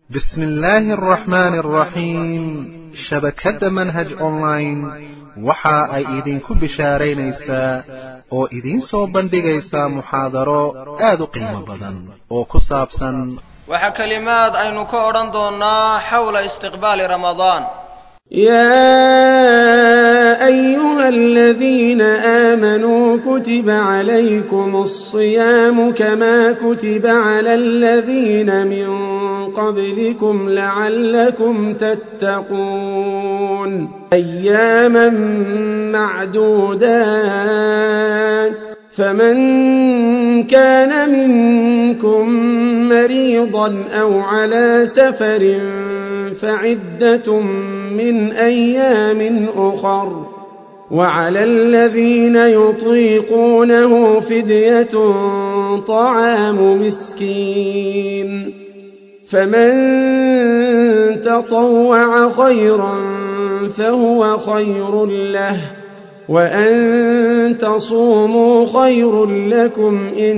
bismi illaahi araxmaani araxiim shabakadda manhaj online waxa ay idinku bishaaraynaysaa oo idiin soo bandhigaysaa muxaadaro aad u qiimo badan oo ku saabsan waxaa kelimaad aynu ka odhan doonnaa xawla istiqbaali ramadaan يا أيها الذين آمنوا كتب عليكم الصيام كما كتب على الذين من قبلكم لعلكم تتقون أياما معدودات فمن كان منكم مريضا أو على سفر فعدة من أيام أخر وعلى الذين يطيقونه فدية طعام مسكين فمن تطوع خيرا فهو خير له وأن تصوموا خير لكم إن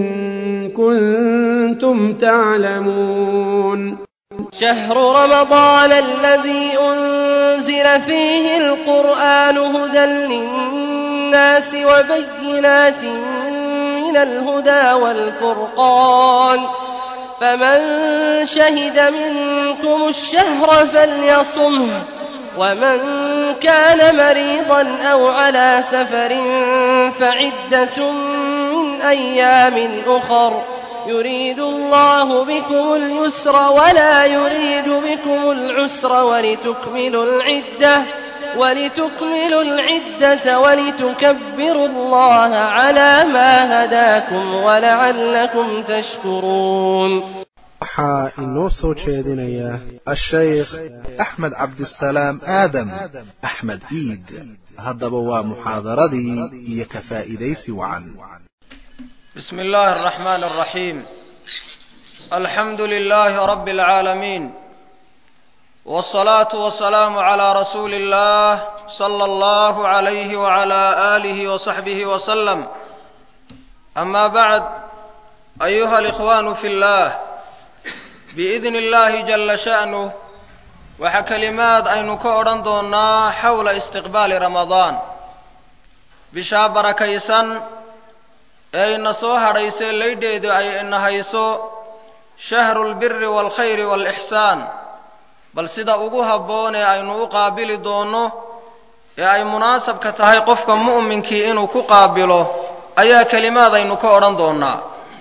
كنتم تعلمون شهر رمضان الذي أنزل فيه القرآن هدى للناس وبينات من الهدى والفرقان فمن شهد منكم الشهر فليصمه ومن كان مريضا أو على سفر فعدة من أيام أخر يريد الله بكم اليسر ولا يريد بكم العسر ولتكملوا العدة ولتكملوا العدة ولتكبروا الله على ما هداكم ولعلكم تشكرون waxaa inoo soo jeedinaya ashaykh axmed cabdisalaam aadam axmed iid haddaba waa muxaadaradii iyo ka faa'iidaysi wacan بسم الله الرحمن الرحيم الحمد لله رب العالمين والصلاة والسلام على رسول الله صلى الله عليه وعلى آله وصحبه وسلم أما بعد أيها الإخوان في الله بإذن الله جل شأنه وحكلمات أين كورن دونا حول استقبال رمضان بشابر كيسا ee ina soo hadhaysay laydheedu ay ina hayso shahru lbiri waalkhayri waalixsaan bal sida ugu habboon ee aynu u qaabili doonno ee ay munaasabka tahay qofka mu'minkii inuu ku qaabilo ayaa kelimaad aynu ka odhan doonnaa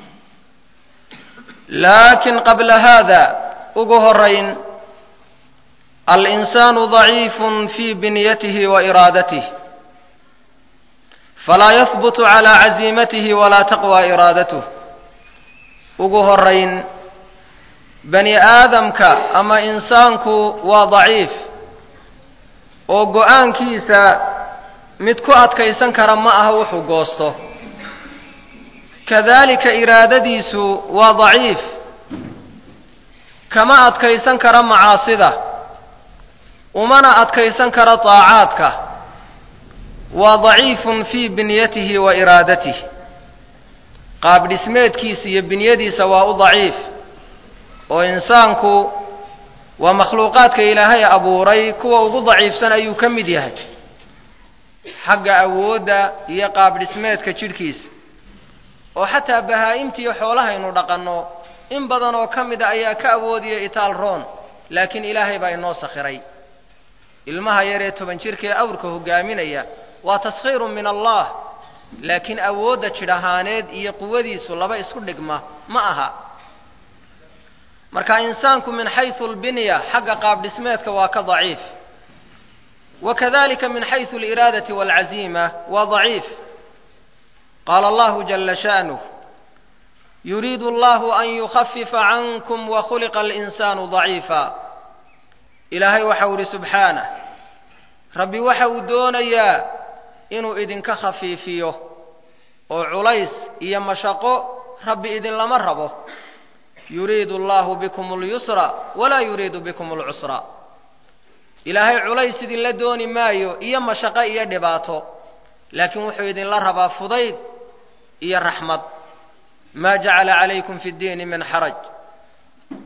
laakiin qabla haada ugu horayn alinsaanu daciifun fii binyatihi wa iraadatih falaa yahbutu calaa caziimatihi walaa taqwa iraadatuh ugu horayn bani aadamka ama insaanku waa daciif oo go-aankiisa mid ku adkaysan kara ma aha wuxuu goosto kadaalika iraadadiisu waa daciif kama adkaysan kara macaasida umana adkaysan kara daacaadka waa daciifun fii binyatihi wa iraadatih qaab dhismeedkiisa iyo binyadiisa waa u daciif oo insaanku waa makhluuqaadka ilaahay abuuray kuwa ugu daciifsan ayuu ka mid yahay xagga awoodda iyo qaab dhismeedka jidhkiisa oo xataa bahaa-imtiiyo xoolahaynu dhaqanno in badan oo ka mida ayaa ka awoodiya itaal roon laakiin ilaahay baa inoo sakhiray ilmaha yar ee toban jirka ee awrka hogaaminaya waa taskhiirun min allah laakiin awoodda jidh ahaaneed iyo quwadiisu laba isku dhigma ma aha marka insaanku min xaysu albinya xagga qaab dhismeedka waa ka daciif wa kadalika min xaysu aliraadati waalcaziima waa daciif qaala allahu jala sha'nuh yuriidu allahu an yukhafifa cankum wakhuliqa alinsaanu daciifa ilaahay waxau idhi subxaanah rabbi waxa uu doonayaa inuu idinka khafiifiyo oo culays iyo mashaqo rabbi idinlama rabo yuriidu allahu bikum اlyusra walaa yuriidu bikum اlcusra ilaahay culays idinla dooni maayo iyo mashaqo iyo dhibaato laakiin wuxuu idinla rabaa fudayd iyo raxmad maa jacala calaykum fi اddiini min xaraj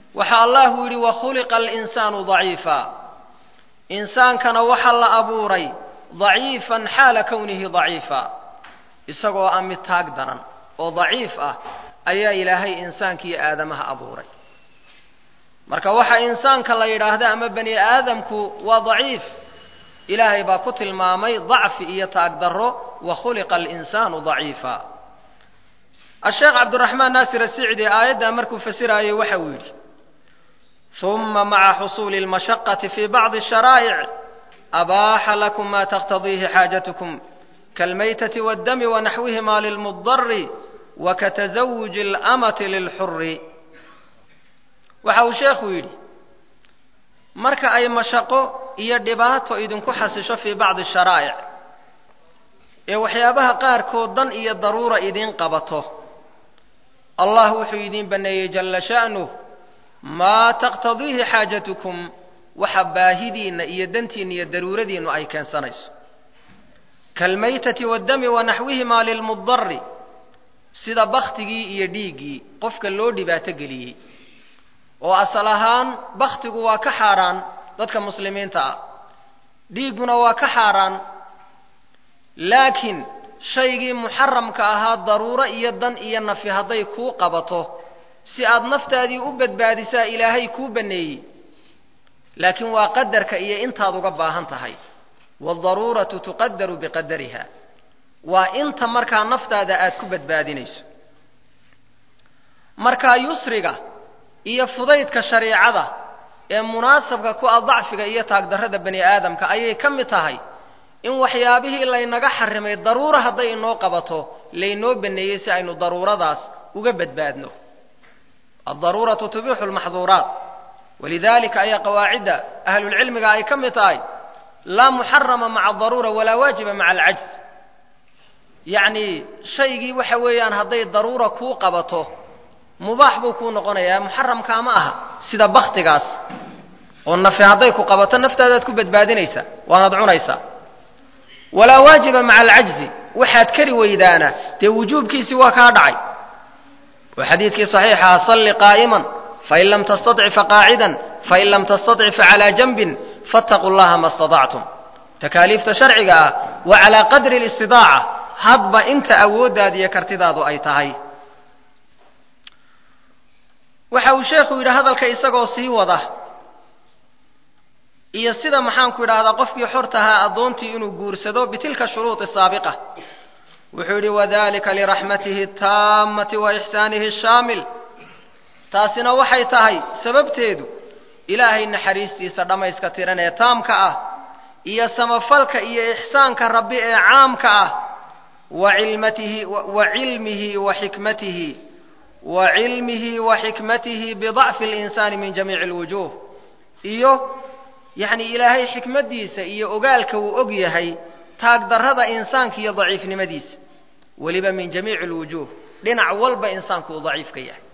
waxa allahu yidhi wakhuliqa alinsaanu daciifa insaankana waxa la abuuray daciifan xaala kownihi daciifa isagoo ah mid taag daran oo daciif ah ayaa ilaahay insaanka iyo aadamaha abuuray marka waxa insaanka la yidhaahda ama bani aadamku waa daciif ilaahay baa ku tilmaamay dacfi iyo taag darro wa khuliqa alinsaanu daciifa asheekh cabdiraxmaan naasir asicdi aayaddaa markuu fasiraayey waxa uu yidhi uma maca xusuuli اlmashaqati fi bacdi الsharaa'ic abaaxa lakum ma taqtadiihi xaajatkum kaalmaytati waاddami wanaxwihima lilmudari wakatazawuji اlamati lilxuri waxa uu sheekhu yidhi marka ay mashaqo iyo dhibaato idinku xasisho fii bacdi sharaa'ic ee waxyaabaha qaarkood dan iyo daruura idiin qabato allah wuxuu idiin banneeyey jalla sha'nuh maa taqtadiihi xaajatukum waxa baahidiinna iyo dantiinna iyo daruuradiinnu ay keensanayso kaalmaytati waddami wanaxwihimaa lilmudari sida baktigii iyo dhiiggii qofka loo dhibaato geliyey oo asal ahaan baktigu waa ka xaaraan dadka muslimiinta ah dhiigguna waa ka xaaraan laakiin shaygii muxaramka ahaa daruuro iyo dan iyo nafi hadday kuu qabato si aad naftaadii u badbaadisaa ilaahay kuu banneeyey laakiin waa qadarka iyo intaad uga baahan tahay waadaruuratu tuqadaru biqadariha waa inta markaa naftaada aad ku badbaadinayso markaa yusriga iyo fudaydka shariicada ee munaasabka ku ah dacfiga iyo taagdarrada bani aadamka ayay ka mid tahay in waxyaabihii laynaga xarimay daruura hadday inoo qabato laynoo baneeyey si aynu daruuradaas uga badbaadno addaruuratu tubixu lmaxduuraat walidalika ayaa qawaacidda ahlulcilmiga ay ka mid tahay laa muxarama maca daruura walaa waajiba maca alcajz yacni shaygii waxa weeyaan hadday daruura kuu qabato mubaax buu kuu noqonayaa muxaramkaa ma aha sida baktigaas oo nafi hadday ku qabato naftaadaad ku badbaadinaysaa waanaad cunaysaa walaa waajiba maca alcajzi waxaad kari weydaana dee wujuubkiisii waa kaa dhacay oo xadiidkii saxiixaha salli qaa'iman fain lam tastaطic faqaacidan fain lam tastaطic facalaa janbin faاtaquu llaha ma اstaطactum takaaliifta sharciga ah wa calaa qadri اlistidaaca hadba inta awooddaada iyo kartidaadu ay tahay waxa uu sheekhu yidhi hadalka isagoo sii wada iyo sida maxaanku idhaahdaa qofkii xortahaa addoontii inuu guursado bitilka shuruudi saabiqa wuxuu yidhi wadalika liraxmatihi ataamati wa ixsaanihi ashaamil taasina waxay tahay sababteedu ilaahay naxariistiisa dhammayska tiran ee taamka ah iyo samafalka iyo ixsaanka rabbi ee caamka ah wa cilmatihi wa cilmihi wa xikmatihi wa cilmihi wa xikmatihi bidacfi اlinsaani min jamiici اlwujuh iyo yacni ilaahay xikmaddiisa iyo ogaalka uu og yahay taagdarrada insaanka iyo daciifnimadiisa weliba min jamiici اlwujuh dhinac walba insaanku uu daciif ka yahay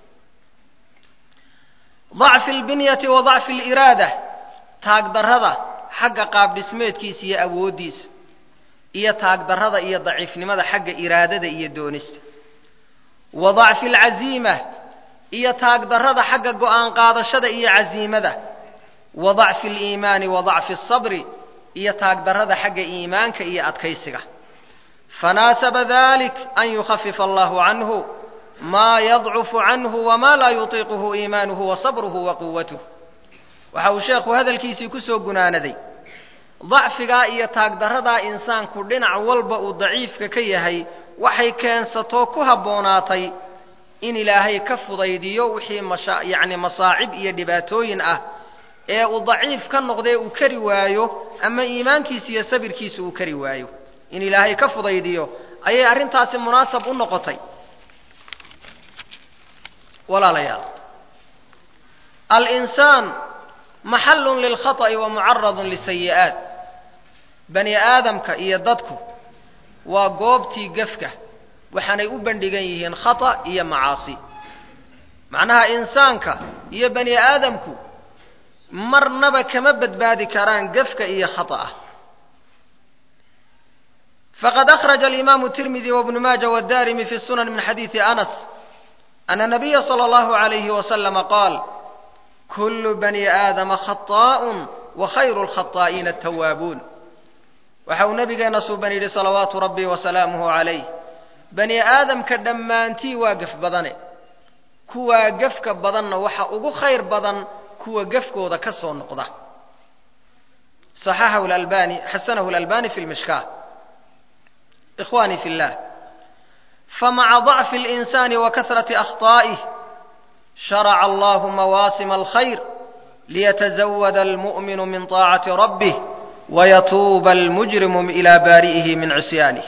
dacfi اlbinyati wa dacfi اliraada taagdarrada xagga qaabdhismeedkiisa iyo awooddiisa iyo taagdarrada iyo daciifnimada xagga iraadada iyo doonista wa dacfi alcaziima iyo taagdarrada xagga go'aan qaadashada iyo casiimada wa dacfi aliimaani wa dacfi asabri iyo taagdarrada xagga iimaanka iyo adkaysiga fanaasaba dalik an yukhafifa allahu canhu maa yadcufu canhu wamaa laa yutiiquhu iimaanuhu wa sabruhu wa quwatuh waxa uu sheekhu hadalkiisii ku soo gunaanaday dacfigaa iyo taagdarradaa insaanku dhinac walba uu daciifka ka yahay waxay keensatoo ku habboonaatay in ilaahay ka fudaydiyo wixii masha yacni masaacib iyo dhibaatooyin ah ee uu daciif ka noqdee uu kari waayo ama iimaankiisa iyo sabirkiisa uu kari waayo in ilaahay ka fudaydiyo ayay arrintaasi munaasab u noqotay walaalayaal alinsaan maxallun lilkhata'i wa mucaradun lisayi'aat bani aadamka iyo dadku waa goobtii gefka waxaanay u bandhigan yihiin khata iyo macaasi macnaha insaanka iyo bani aadamku marnaba kama badbaadi karaan gefka iyo khata'a faqad akhraja alimaamu tirmidi wabnu maaja wadaarimi fi sunan min xadiidi anas ana nabiya sala allahu alayhi wasalama qaal kullu bani aadama khataa'un wa khayru lkhataa'iina atawaabuun waxa uu nabigeenna suuban yidhi salawaatu rabbi wasalaamuhu calayh bani aadamka dhammaantii waa gef badane kuwaa gefka badanna waxa ugu khayr badan kuwa gefkooda ka soo noqda صححه الألباني حسنه الألباني في المشكاة إخواني في الله فمع ضعف الإنسان وكثرة أخطائه شرع الله مواسم الخير ليتزود المؤمن من طاعة ربه ويتوب المجرم إلى بارئه من عصيانه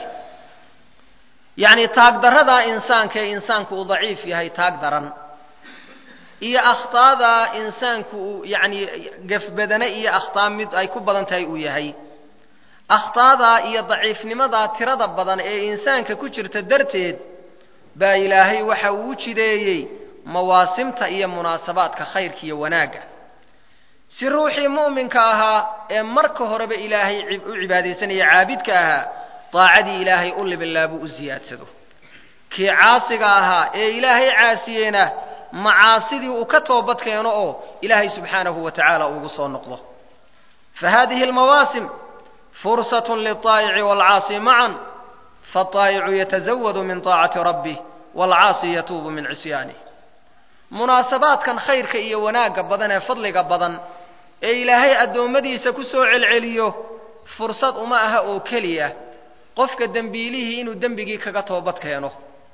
يعني تاقدر هذا إنسان كإنسان كو ضعيف يهي تاقدرا iyo akhطaada insaanku yani gefbadane iyo akhطaa mid ay ku badan tahay uu yahay akhطaadaa iyo daciifnimadaa tirada badan ee insaanka ku jirta darteed baa ilaahay waxa uu u jideeyey mawaasimta iyo munaasabaadka khayrka iyo wanaagga si ruuxii mu'minka ahaa ee marka horeba ilaahay u cibaadaysanaya caabidka ahaa daacadii ilaahay u libilaabuu u ziyaadsado kii caasiga ahaa ee ilaahay caasiyeena macaasidii uu ka toobad keeno oo ilaahay subxaanahu wa tacaala ugu soo noqdo fa hadihi almawaasim fursat lilطaa'ici waalcaasi macan faالطaa'icu yatasawadu min طaacati rabbih waalcaasi yatuubu min cisyaanih munaasabaadkan khayrka iyo wanaagga badan ee fadliga badan ee ilaahay addoommadiisa ku soo celceliyo fursad uma aha oo keliya qofka dembiilihii inuu dembigii kaga toobad keeno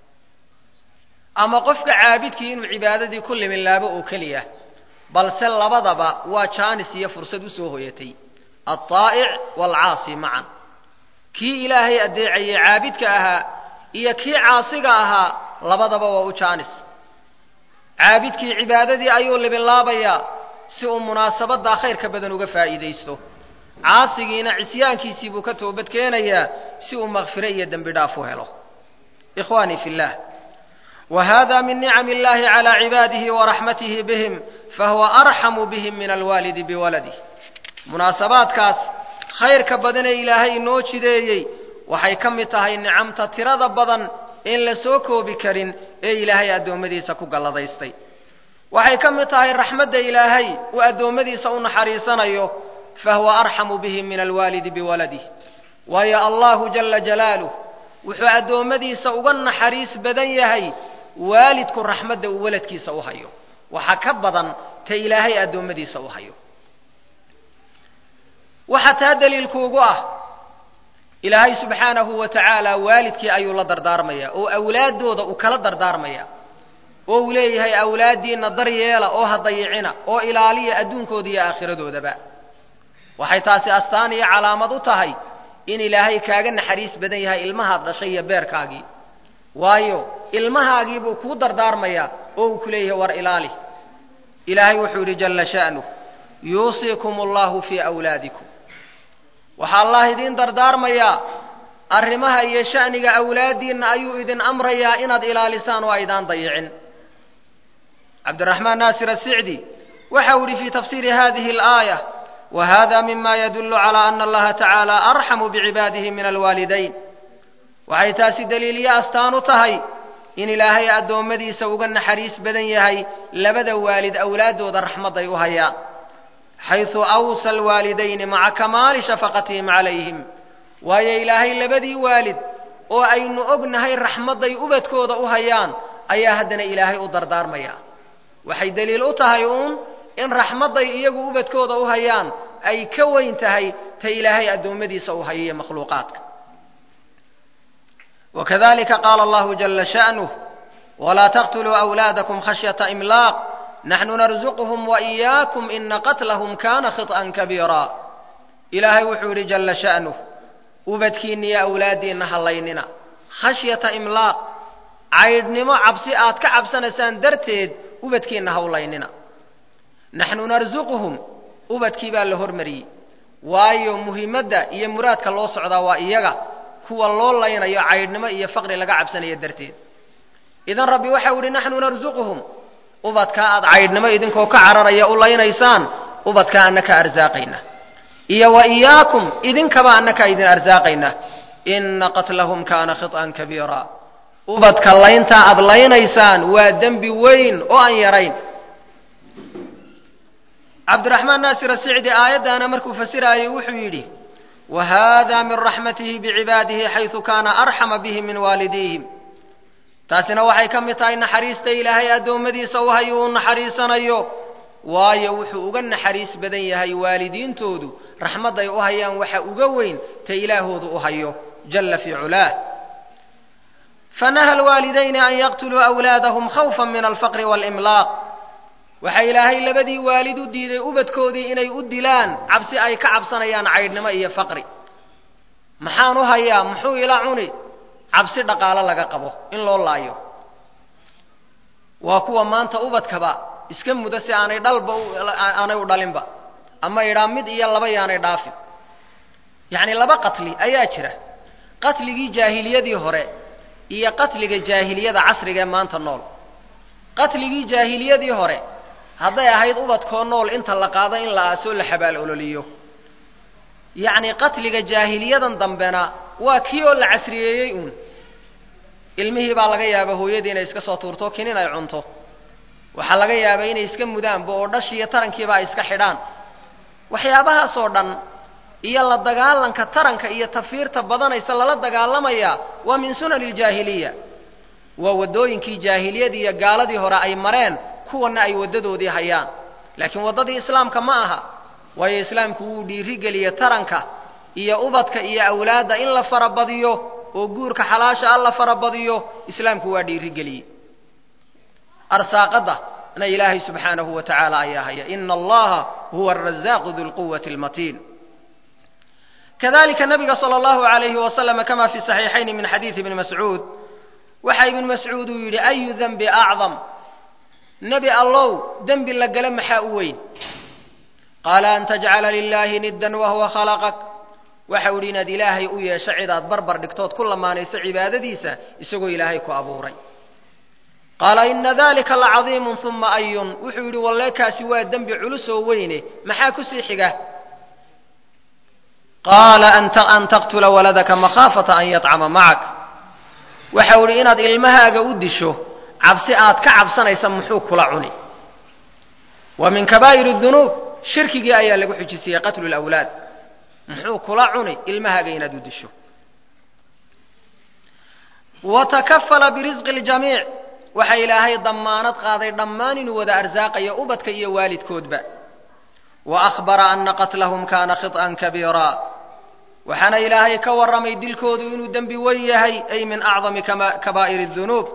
ama qofka caabidkii inuu cibaadadii ku liminlaabo oo keliya balse labadaba waa jaanis iyo fursad u soo hoyatay alطaa'ic waalcaasi macan kii ilaahay addeecayey caabidka ahaa iyo kii caasiga ahaa labadaba waa u jaanis caabidkii cibaadadii ayuu libinlaabayaa si uu munaasabaddaa khayrka badan uga faa'iidaysto caasigiina cisyaankiisii buu ka toobad keenayaa si uu makfiro iyo dembi dhaaf u helo ikhwaanii fi اllah وهذا من نعم الله على عباده ورحمته بهم فهو أرحم بهم من الوالد بولده مناسبات كاس خير كبدن إلهي نوشي ديي waxay ka mid tahay nicamta tirada badan in la soo koobi karin ee ilaahay addoommadiisa ku galladaystay waxay ka mid tahay raxmadda ilaahay uu addoommadiisa u naxariisanayo fahuwa arxamu bihim min alwaalidi biwaladih waayo allahu jala jalaaluh wuxuu addoommadiisa uga naxariis badan yahay waalidku raxmadda uu waladkiisa u hayo waxa ka badan ta ilaahay addoommadiisa u hayo waxa taa daliilkuugu ah ilaahay subxaanahu wa tacaala waalidkii ayuu la dardaarmaya oo awlaaddooda uu kala dardaarmaya oo uu leeyahay awlaaddiinna daryeela oo ha dayicina oo ilaaliya adduunkooda iyo aakhiradoodaba waxay taasi astaan iyo calaamad u tahay in ilaahay kaaga naxariis badan yahay ilmahaad dhashay iyo beerkaagii waayo ilmahaagii buu kuu dardaarmayaa oo uu ku leeyahay war ilaali ilaahay wuxuu yidhi jalla sha'nuh yuusiikum allahu fii awlaadikum waxaa allah idiin dardaarmayaa arrimaha iyo sha'niga awlaaddiinna ayuu idin amrayaa inaad ilaalisaan oo aydaan dayicin cabdiraxmaan naasir asicdi waxau yidhi fii tafsiiri hadihi alaaya وhذا مما يدل على أن الله تعالى أرحم بعباده من الوالدين waxay taasi daliilyo astaan u tahay in ilaahay addoommadiisa uga naxariis badan yahay labada waalid awlaaddooda raxmadday u hayaan xayثu أwsى الwaalidayni maca kamaali shafaqatihim calayhim waayo ilaahay labadii waalid oo aynu ognahay raxmadday ubadkooda u hayaan ayaa haddana ilaahay u dardaarmaya waxay daliil u tahay uun in raxmadday iyagu ubadkooda u hayaan ay ka weyn tahay ta ilaahay addoommadiisa u hayayo makhluuqaadka wakadalika qaala allahu jala sha'nuh walaa taqtuluu awlaadakum khashyata imlaaq naxnu narzuquhum waإiyaakum ina qatlahum kana khiط'an kabiira ilaahay wuxuu yidhi jala sha'nuh ubadkiinna iyo awlaaddiinna hallaynina khashyata imlaaq caydhnimo cabsi aad ka cabsanaysaan darteed ubadkiinna hawlaynina naxnu narsuquhum ubadkii baa la hormariyey waayo muhiimadda iyo muraadka loo socdaa waa iyaga kuwa loo laynayo caydhnimo iyo faqri laga cabsanayo darteed idan rabbi waxau idhi naxnu narsuquhum ubadkaa aad caydhnimo idinkoo ka cararaya u laynaysaan ubadkaa annaka arsaaqayna iyo wa iyaakum idinkaba annakaa idin arsaaqayna ina qatlahum kaana khiط'an kabiira ubadka layntaa aad laynaysaan waa dembi weyn oo aan yarayn cabdiraxmaan naasir asicdi aayaddaana markuu fasiraayey wuxuu yidhi wa haada min raxmatihi bicibaadihi xaysu kaana arxama bihim min waalidiihim taasina waxay ka mid tahay naxariista ilaahay addoommadiisa u hayo uu naxariisanayo waayo wuxuu uga naxariis badan yahay waalidiintoodu raxmadday u hayaan waxa uga weyn ta ilaahoodu u hayo jalla fii culaah fanaha alwaalidayni an yaqtuluu awlaadahum khawfan min alfaqri waalimlaaq waxaa ilaahay labadii waalid u diiday ubadkoodii inay u dilaan cabsi ay ka cabsanayaan caydhnimo iyo faqri maxaan u hayaa muxuu ila cuni cabsi dhaqaalo laga qabo in loo laayo waa kuwa maanta ubadkaba iska muda si aanay dhalba aanay u dhalinba ama idhaa mid iyo laba yaanay dhaafin yacni laba qatli ayaa jira qatligii jaahiliyadii hore iyo qatliga jaahiliyada casriga ee maanta nool qatligii jaahiliyadii hore hadday ahayd ubadkoo nool inta la qaado in la aasoo la xabaal ololiyo yacni qatliga jaahiliyadan dambena waa kii oo la casriyeeyey uun ilmihii baa laga yaaba hooyadii inay iska soo tuurto kinin ay cunto waxaa laga yaabaa inay iska mudaanba oo dhashiiyo tarankiiba ay iska xidhaan waxyaabahaasoo dhan iyo la dagaalanka taranka iyo tafiirta badanaysa lala dagaalamayaa waa min sunani ljaahiliya waa waddooyinkii jaahiliyadii iyo gaaladii hore ay mareen kuwana ay waddadoodii hayaan laakiin waddadii islaamka ma aha waayo islaamku wuu dhiirigeliye taranka iyo ubadka iyo awlaadda in la farabadiyo oo guurka xalaasha a la farabadiyo islaamku waa dhiirigeliyey arsaaqadda na ilaahay subxaanahu wa tacaala ayaa haya ina allaha huwa arazaaqu du lquwati almatiin kadalika nabiga sala allahu alayhi wasalama kama fi saxiixayni min xadiidi ibni mascuud waxa ibnu mascuud uu yidhi ayu denbi acdam nebi allow dembi la gala maxaa u weyn qaala an tajcala lilaahi niddan wahuwa khalaqak waxa u yidhi inaad ilaahay u yeesho cidaad barbar dhigtood ku lamaanayso cibaadadiisa isagoo ilaahay ku abuuray qaala ina dalika lacadiimun uma ayun wuxuu yidhi walleekaasi waa dembi culusoo weyne maxaa kusii xiga qaala an taqtula waladaka makhaafata an yadcama macak waxa u idhi inaad ilmahaaga u disho cabsi aad ka cabsanaysa muxuu kula cuni wa min kabaa'ir dunuub shirkigii ayaa lagu xujisiyey qatlu lawlaad muxuu kula cuni ilmahaaga inaad u disho wa takafala birisqi ljamiic waxa ilaahay dammaanad qaaday dhammaan inuu wada arsaaqayo ubadka iyo waalidkoodba wa akhbara ana qatlahum kaana khiط'an kabiira waxaana ilaahay ka warramay dilkoodu inuu dembi weyn yahay ay min acdami kabaa'ir الdunuub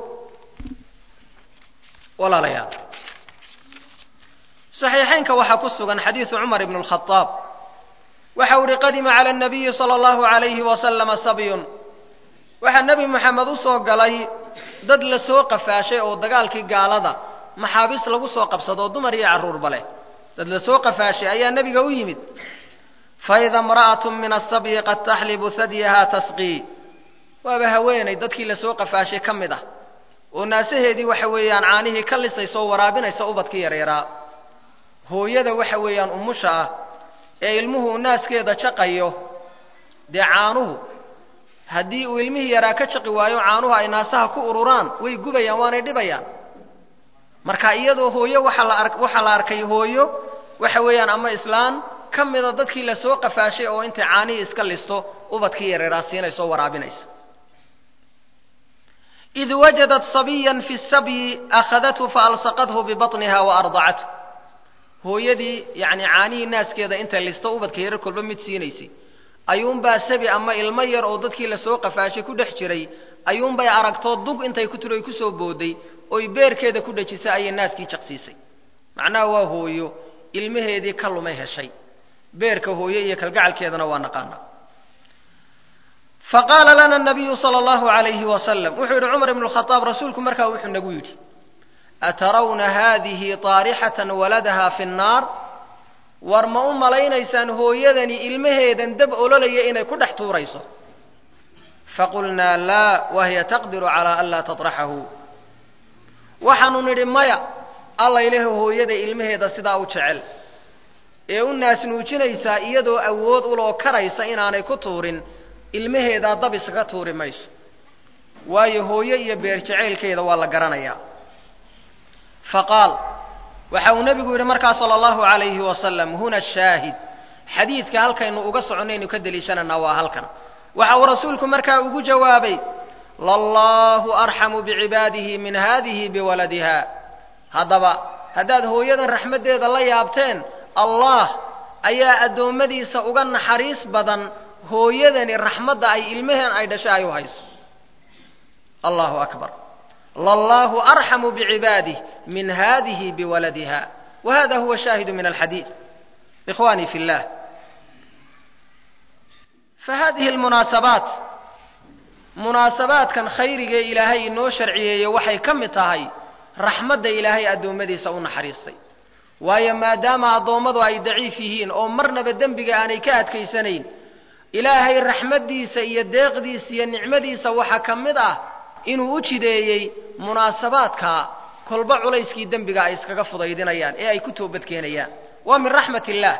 walaalayaal صaxiixaynka waxaa ku sugan xadiidu cumar ibn الkhطaab waxa u ihi qadima calى الnabiyi salى اllahu عalayhi wasalama sabyun waxaa nebi moxamed u soo galay dad la soo qafaashay oo dagaalkii gaalada maxaabiis lagu soo qabsado oo dumar iyo carruurba leh dad la soo qafaashay ayaa nebiga u yimid faida imra'atu min asabyi qad taxlibu hadyaha tasqii waaba haweenay dadkii lasoo qafaashay ka mid ah oo naasaheedii waxa weeyaan caanihii ka lisaysa oo waraabinaysa ubadkii yareeraa hooyada waxa weeyaan umusha ah ee ilmuhu naaskeeda jaqayo dee caanuhu haddii uu ilmihii yaraa ka jaqi waayo caanuhu ay naasaha ku ururaan way gubayaan waanay dhibayaan marka iyadoo hooyo waxa la ar waxaa la arkay hooyo waxa weeyaan ama islaan ka mida dadkii lasoo qafaashay oo intay caanihii iska listo ubadkii yareeraa siinaysa oo waraabinaysa id wajadat sabiyan fi sabyi akhadathu faalsaqathu bibaطniha waardacathu hooyadii yacni caanihii naaskeeda intay listo ubadka yarar kolba mid siinaysay ayuunbaa sabi ama ilmo yar oo dadkii lasoo qafaashay ku dhex jiray ayuunbay aragtoo dug intay ku tiro ay kusoo booday oy beerkeeda ku dhejisay ayay naaskii jaqsiisay macnaha waa hooyo ilmaheedii ka lumay heshay beerka hooye iyo kalgacalkeedana waa naqaana faqaala lana nabiyu sala allahu alayhi wasalam wuxuu yidhi cumar ibnu khadaab rasuulku markaa wuxuu nagu yidhi atarawna haadihi taarixatan waladaha fi nnaar war ma u malaynaysaan hooyadani ilmaheedan dab ololaya inay ku dhex tuurayso faqulnaa laa wahiya taqdiru calaa an laa taطraxahu waxaanu nidhi maya alla ilahi hooyada ilmaheeda sidaa u jecel ee u naasnuujinaysaa iyadoo awood uloo karaysa inaanay ku tuurin ilmaheedaa dab iskaga tuuri mayso waayo hooyo iyo beer jacaylkeeda waa la garanayaa faqaal waxa uu nebigu yidhi markaa sala allahu calayhi wasalam huna shaahid xadiidka halkaynu uga soconaynu ka deliishananaa waa halkan waxa uu rasuulku markaa ugu jawaabay lallahu arxamu bicibaadihi min hadihi biwaladiha haddaba haddaad hooyadan raxmaddeeda la yaabteen allah ayaa addoommadiisa uga naxariis badan hooyadani raxmadda ay ilmaheen ay dhashay ay u hayso allahu akbar lallahu arxamu bicibaadih min hadihi biwaladiha wa hada huwa shaahidu min alxadiid ikhwani fi llah fahadihi almunaasabaat munaasabaadkan khayrigee ilaahay inoo sharciyeeye waxay ka mid tahay raxmadda ilaahay addoommadiisa u naxariistay waayo maadaama addoommadu ay daciif yihiin oo marnaba dembiga aanay ka adkaysanayn ilaahay raxmaddiisa iyo deeqdiisa iyo nicmadiisa waxaa ka mid ah inuu u jideeyey munaasabaadka kolba culayskii dembiga ay iskaga fudaydinayaan ee ay ku toobadkeenayaan waa min raxmat illaah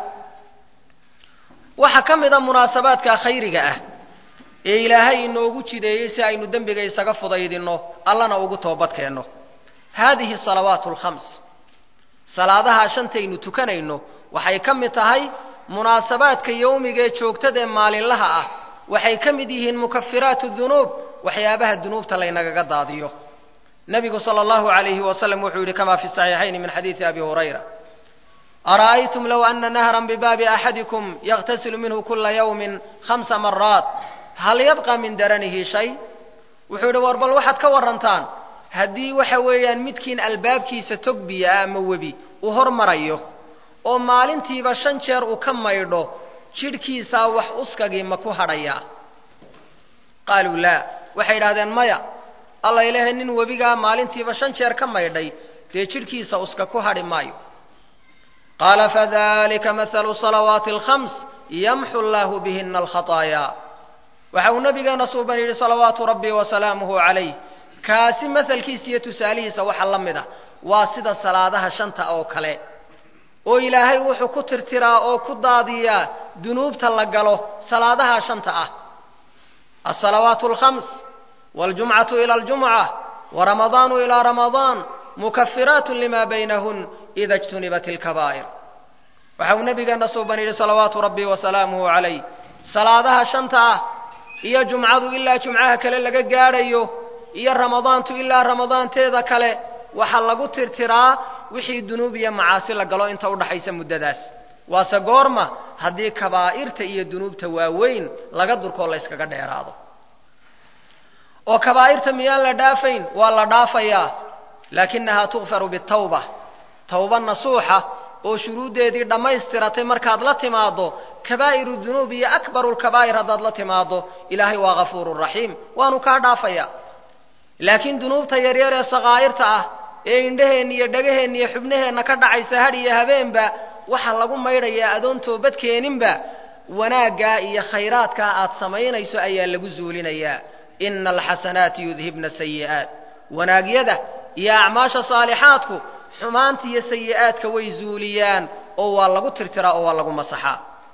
waxaa ka mid a munaasabaadka khayriga ah ee ilaahay inoogu jideeyey si aynu dembiga isaga fudaydinno allana ugu toobadkeenno haadihi salawaatu alkhams salaadaha shantaynu tukanayno waxay ka mid tahay munaasabaadka yowmiga ee joogtada ee maalinlaha ah waxay ka mid yihiin mukafiraatu dunuub waxyaabaha dunuubta laynagaga daadiyo nebigu sala allahu calayhi wasalam wuxuu yidhi kama fi saxiixayni min xadiidi abi hurayra ara'aytum low ana nahran bibaabi axadikum yaqtasilu minhu kula yawmin khamsa maraat hal yabqa min daranihi shay wuxuu yidhi war bal waxaad ka warantaan haddii waxa weeyaan midkiin albaabkiisa tog biyo ah ama webi uu hormarayo oo maalintiiba shan jeer uu ka maydho jidhkiisaa wax uskagii ma ku hadhayaa qaaluu laa waxay idhahdeen maya alla ilaahay nin webigaa maalintiiba shan jeer ka maydhay dee jidhkiisa uska ku hadhi maayo qaala fadalika mahalu salawaati alkhams yamxu llaahu bihina alkhataayaa waxa uu nabigeena suuban yidhi salawaatu rabbi wasalaamuhu calayh kaasi masalkiisa iyo tusaalihiisa waxa la mid a waa sida salaadaha shanta oo kale oo ilaahay wuxuu ku tirtiraa oo ku daadiyaa dunuubta la galo salaadaha shanta ah alsalawaatu alkhams waاljumcatu ila aljumca waramadaanu ilaa ramadaan mukafiraatu lima baynahun ida اjtunibat اlkabaa'ir waxa uu nabigeena suuban yidhi salawaatu rabbi wasalaamuhu calayh salaadaha shanta ah iyo jumcadu ilaa jumcaha kale laga gaadhayo iyo ramadaantu ilaa ramadaanteeda kale waxaa lagu tirtiraa wixii dunuub iyo macaasi la galo inta udhaxaysa muddadaas waase goorma haddii kabaa'irta iyo dunuubta waaweyn laga durkoo la yskaga dheeraado oo kabaa'irta miyaan la dhaafayn waa la dhaafayaa laakinahaa tukfaru bitawba tawba nasuuxa oo shuruuddeedii dhammaystiratay markaad la timaaddo kabaa'iru dunuub iyo akbaru lkabaa'ir haddaad la timaaddo ilaahay waa ghafuurun raxiim waanu kaa dhaafayaa laakiin dunuubta yaryar ee sakaa'irta ah ee indhaheenna iyo dhagaheenna iyo xubnaheenna ka dhacaysa hadh iyo habeenba waxaa lagu maydhayaa adoon toobadkeeninba wanaaggaa iyo khayraadkaa aad samaynayso ayaa lagu zuulinayaa ina alxasanaati yudhibna sayi'aat wanaagyada iyo acmaasha saalixaadku xumaanta iyo sayi'aadka way zuuliyaan oo waa lagu tirtiraa oo waa lagu masaxaa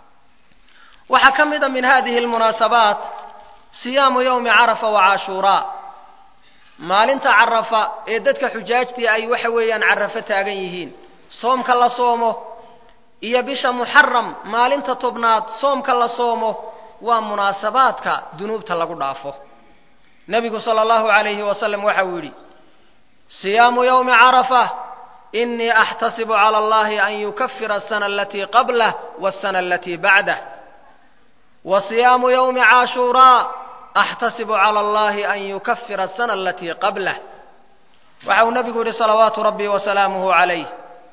waxaa ka mid a min hadihi almunaasabaat siyaamu yowmi carafa wa cashuuraa maalinta carafa ee dadka xujaajtii ay waxa weeyaan carafo taagan yihiin soomka la soomo iyo bisha muxaram maalinta tobnaad soomka la soomo waa munaasabaadka dunuubta lagu dhaafo nebigu sala allahu calayhi wasalam waxa uu yidhi siyaamu yowmi carafa inii axtasibu cala allahi an yukafira asana alatii qablah waasana alatii bacdah wa siyaamu yowmi caashuuraa axtasibu cala allahi an yukafira asana alatii qablah waxa uu nebigu yidhi salawaatu rabbi wasalaamuhu calayh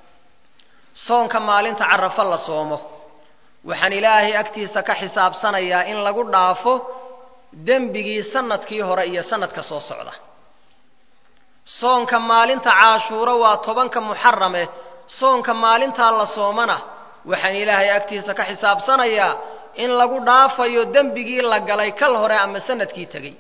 soonka maalinta carafo la soomo waxaan ilaahay agtiisa ka xisaabsanayaa in lagu dhaafo dembigii sanadkii hore iyo sanadka soo socda soonka maalinta caashuuro waa tobanka muxarame soonka maalintaa la soomana waxaan ilaahay agtiisa ka xisaabsanayaa in lagu dhaafayo dembigii la galay kal hore ama sanadkii tegey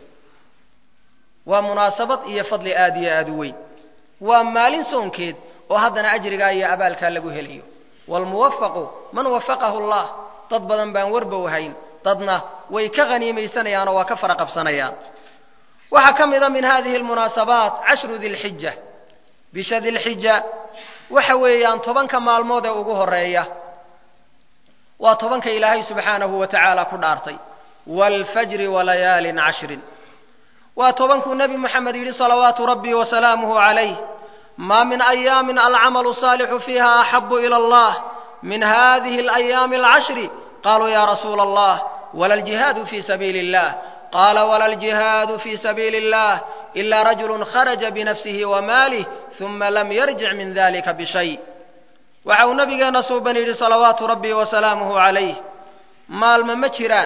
waa munaasabad iyo fadli aada iyo aada u weyn waa maalin soonkeed oo haddana ajrigaa iyo abaalkaa lagu helayo waalmuwafaqu man wafaqahu allah dad badan baan warbow hayn dadna way ka haniimaysanayaan oo waa ka fara qabsanayaan waxaa ka mid a min hadihi almunaasabaat cashru dilxija bisha dilxija waxa weeyaan tobanka maalmood ee ugu horeeya waa tobanka ilaahay subxaanahu wa tacaala ku dhaartay waalfajri walayaalin cashrin waa tobankuu nebi moxamed yidhi salawaatu rabbi wasalaamuhu calayh maa min ayaamin alcamalu saalixu fiiha axabu ila allah min hadihi alayaami alcashri qaluu ya rasuula allah wala aljihaadu fi sabiili illah qaala wala aljihaadu fi sabiili illah ila rajulu kharaja binafsihi wamaalih uma lam yarjic min dalika bishay waxa uu nabigeena suuban yidhi salawaatu rabbi wasalaamuhu calayh maalmo ma jiraan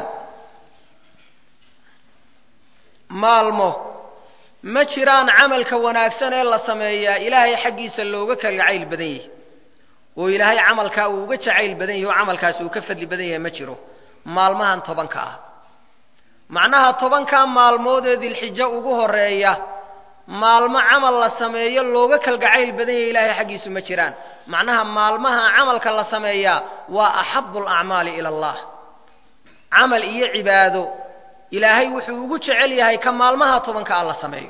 maalmo ma jiraan camalka wanaagsan ee la sameeyaa ilaahay xaggiisa looga kalgacayl badan yahay oo ilaahay camalkaa uu uga jacayl badan yahay oo camalkaasi uu ka fadli badan yahay ma jiro maalmahan tobanka ah macnaha tobankaa maalmood ee dilxijo ugu horeeya maalmo camal la sameeyo looga kalgacayl badan yahay ilaahay xaggiisu ma jiraan macnaha maalmaha camalka la sameeyaa waa axabu alacmaali ila allah camal iyo cibaado ilaahay wuxuu ugu jecel yahay ka maalmaha tobanka ah la sameeyo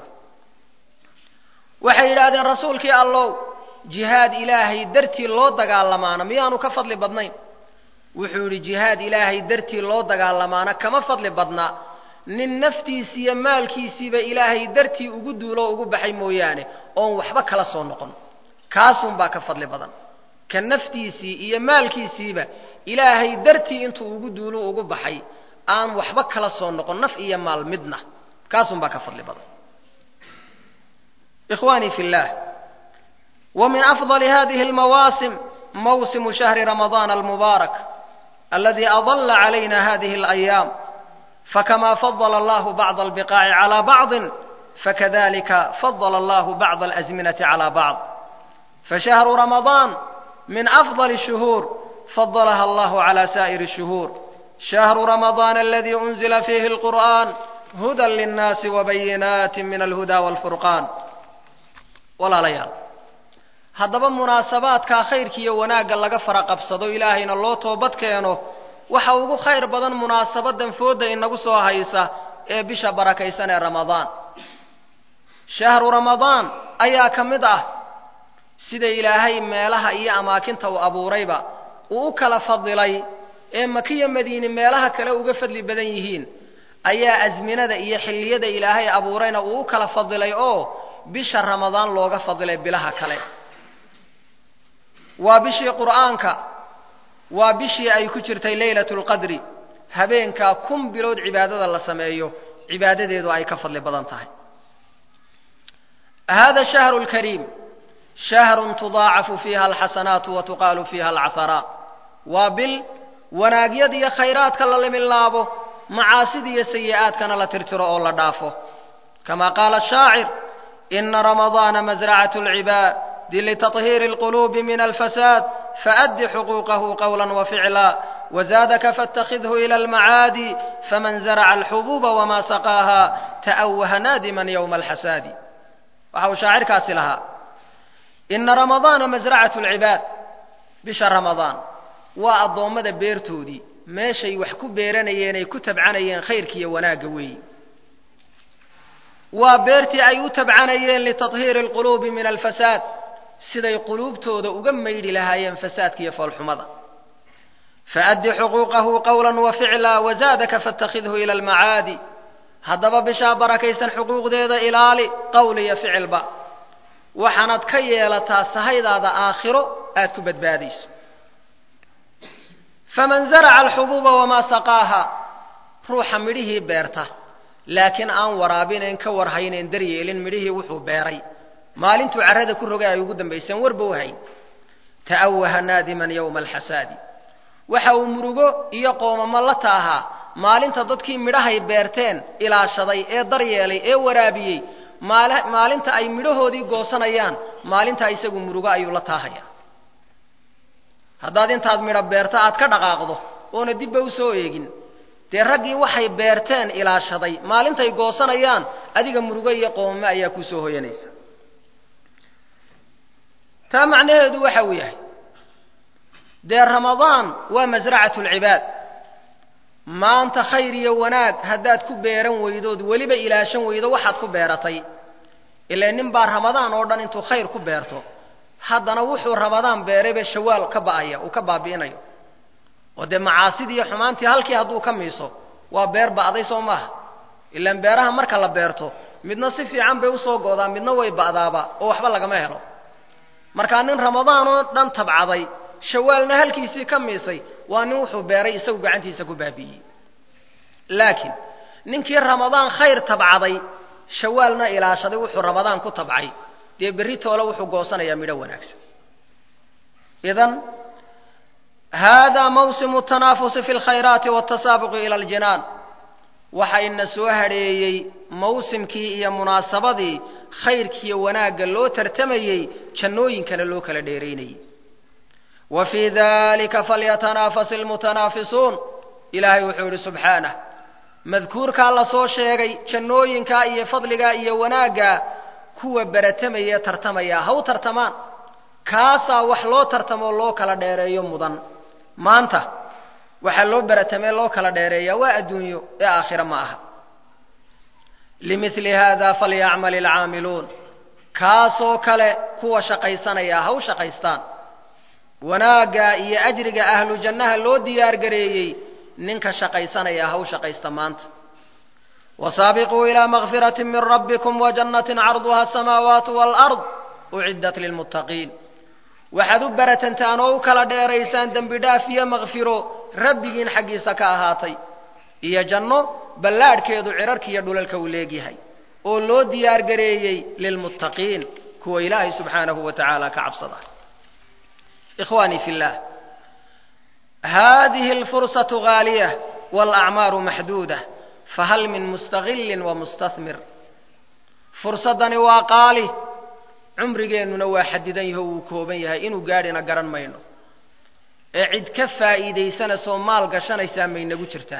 waxay yidhaahdeen rasuulkii allow jihaad ilaahay dartii loo dagaalamaana miyaanu ka fadli badnayn wuxuu yidhi jihaad ilaahay dartii loo dagaalamaana kama fadli badna nin naftiisi iyo maalkiisiiba ilaahay dartii ugu duulo ugu baxay mooyaane oon waxba kala soo noqon kaasunbaa ka fadli badan ka naftiisii iyo maalkiisiiba ilaahay dartii intuu ugu duulo ugu baxay aan waxba kala soo noqon naf iyo maal midna kaasunbaa ka fadli badan ikhwanii fi llah wa min afضali hadihi اlmawaasim mawsimu shahri ramadaan almubaarak aladi adala calayna hadihi اlayaam fakama fadla allahu bacd albiqaaci calى bacضi fakadalika fadla allahu bacd alazminaةi calى bacض fashahru ramadaan min afضل الshuhuur fadlaha allahu calى sa'ir الshuhuur shahru ramadaan aladi unzila fiihi اlqur'an huda linnaasi wabayinaati min alhuda wاlfurqaan walaalayaal haddaba munaasabaadkaa khayrka iyo wanaagga laga fara qabsado ilaahayna loo toobad keeno waxa ugu khayr badan munaasabadan fooda inagu soo haysa ee bisha barakaysan ee ramadaan shahru ramadaan ayaa ka mid ah sida ilaahay meelaha iyo amaakinta uu abuurayba uu u kala fadilay ee makiya madiine meelaha kale uga fadli badan yihiin ayaa asminada iyo xilliyada ilaahay abuurayna uu u kala fadilay oo bisha ramadaan looga fadilay bilaha kale waa bishii qur'aanka waa bishii ay ku jirtay leylatu lqadri habeenkaa kun bilood cibaadada la sameeyo cibaadadeedu ay ka fadli badan tahay hada shahru lkariim shahrun tudaacafu fiiha alxasanaatu wa tuqaalu fiiha alcaharaat waa bil wanaagyada iyo khayraadka la limilaabo macaasida iyo sayi'aadkana la tirtiro oo la dhaafo kama qaala shaacir ina ramadaana masracatu lcibaadi litaطhiiri اlqulubi min alfasaad faأdi xuquuqahu qawla waficla wzaadaka faاtakhidhu ilى almacaadi faman zaraca alxubuuba wama saqaaha ta'waha naadiman ywma alxasaadi waxa uu shaacirkaasi lahaa ina ramadaana masracatu lcibaad bisha ramadaan waa addoommada beertoodii meeshay wax ku beeranayeen ay ku tabcanayeen khayrkiiyo wanaagga weeyi waa beertii ay u tabcanayeen litaطhiiri اlquluubi min alfasaad siday quluubtooda uga maydhi lahaayeen fasaadka iyo foolxumada faأdi xuquuqahu qawla waficla wazaadaka faاtakhidhu ilى almacaadi haddaba bishaa barakaysan xuquuqdeeda ilaali qowl iyo ficilba waxaanaad ka yeelataa sahaydaada aakhiro aad ku badbaadayso faman zaraca alxubuuba wamaa saqaaha ruuxa midhihii beerta laakiin aan waraabinayn ka warhaynayn daryeelin midhihii wuxuu beeray maalintuu carrada ku rogay ay ugu dambayseen warba u hayn ta'awaha naadiman yowma alxasaadi waxa uu murugo iyo qoomamo la taahaa maalinta dadkii midhahay beerteen ilaashaday ee daryeelay ee waraabiyey maalinta ay midhahoodii goosanayaan maalintaa isagu murugo ayuu la taahaya haddaad intaad midho beerto aad ka dhaqaaqdo oona dibba u soo eegin dee raggii waxay beerteen ilaashaday maalintay goosanayaan adiga murugo iyo qoomamo ayaa kuu soo hoyanaysa taa macnaheedu waxa uu yahay dee ramadaan waa masracatu lcibaad maanta khayr iyo wanaag haddaad ku beeran weydood weliba ilaashan weydo waxaad ku beeratay ilaa nin baa ramadaan oo dhan intuu khayr ku beerto haddana wuxuu rabadaan beerayba shawaal ka ba'aya uu ka baabi'inayo oo dee macaasidii iyo xumaantii halkii hadduu ka miiso waa beer ba'day soo maaha ilaan beeraha marka la beerto midna si fiican bay usoo go'daa midna way ba'daaba oo waxba lagama helo markaa nin ramadaan oo dhan tabcaday shawaalna halkiisii ka miisay waa nin wuxuu beeray isagu gacantiisa ku baabi'iyey laakiin ninkii ramadaan khayr tabcaday shawaalna ilaashaday wuxuu ramadaan ku tabcay dee berri toole wuxuu goosanayaa midho wanaagsan idan haadaa mawsimu tanaafusi fi lkhayraati waltasaabuqi ila aljinaan waxa ina soo hadheeyey mawsimkii iyo munaasabadii khayrkiiyo wanaagga loo tartamayey jannooyinkana loo kala dheeraynayey wa fii dalika falyatanaafas ilmutanaafisuun ilaahay wuxuu yidhi subxaanah madkuurkaa la soo sheegay jannooyinkaa iyo fadligaa iyo wanaaggaa kuwa beratamaya tartamaya ha u tartamaan kaasaa wax loo tartamoo loo kala dheereeyo mudan maanta waxaa loo beratamee loo kala dheereeyaa waa adduunyo ee aakhira ma aha limili hada falyacmal ilcaamiluun kaasoo kale kuwa shaqaysanaya ha u shaqaystaan wanaagga iyo ajriga ahlu jannaha loo diyaar gareeyey ninka shaqaysanaya ha u shaqaysta maanta wasaabiquu ilaa makfirati min rabbikum wajannatin carduha asamaawaatu waalard uciddat lilmuttaqiin waxaad u baratantaan oo u kala dheeraysaan dembi dhaaf iyo makfiro rabbigiin xaggiisa ka ahaatay iyo janno ballaadhkeedu cirarka iyo dhulalka uu leegyahay oo loo diyaar gareeyey lilmuttaqiin kuwa ilaahay subxaanahu wa tacaala ka cabsada ikhwaanii fi llah hadihi alfursatu gaaliyah waalacmaaru maxduudah fahal min mustaqilin wa mustahmir fursaddani waa qaali cumrigeennuna waa xadidan yaho wuu kooban yahay inuu gaadhina garan mayno ee cid ka faa'iidaysanasoo maal gashanaysaa maynagu jirtaa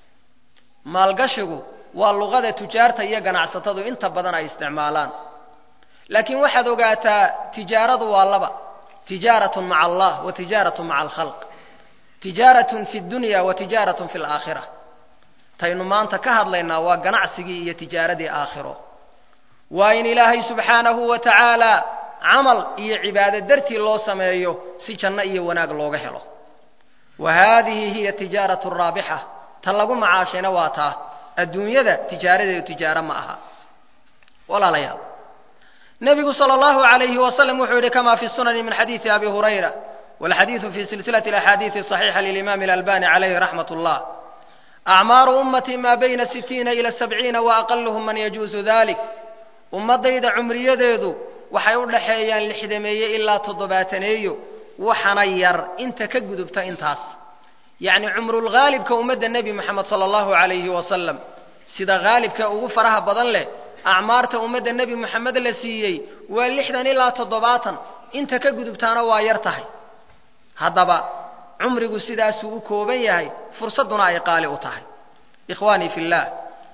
maalgashigu waa luqada tujaarta iyo ganacsatadu inta badan ay isticmaalaan laakiin waxaad ogaataa tijaaradu waa laba tijaaratun maca allah wa tijaaratun maca alkhalq tijaaratun fi dunya wa tijaaratun fi alaakhira taynu maanta ka hadlaynaa waa ganacsigii iyo tijaaradii aakhiro waa in ilaahay subxaanahu wa tacaala camal iyo cibaado dartii loo sameeyo si janno iyo wanaag looga helo wa haadihi hiya tijaaratu raabixa ta lagu macaashayna waa taa adduunyada tijaaradeedu tijaaro ma aha walaalayaal nebigu sala allahu alayhi wasalam wuxuu yidhi kama fi sunani min xadiidi abi hurayra walxadiidu fi silsilati alaxaadiidi saxiixa lilimaami alalbani calayhi raxmat ullah acmaaru ummati maa bayna sitiina ila sabciina wa aqaluhum man yajuusu dalik ummaddayda cumriyadeedu waxay u dhaxeeyaan lixdameeye ilaa toddobaataneeyo waxana yar inta ka gudubta intaas yacni cumrulghaalibka ummadda nebi moxamed sala allahu calayhi wasalam sida haalibka ugu faraha badan leh acmaarta ummadda nebi moxamed la siiyey waa lixdan ilaa toddobaatan inta ka gudubtaana waa yar tahay haddaba cumrigu sidaasuu u kooban yahay fursadduna ay qaali u tahay ikhwaanii fi llah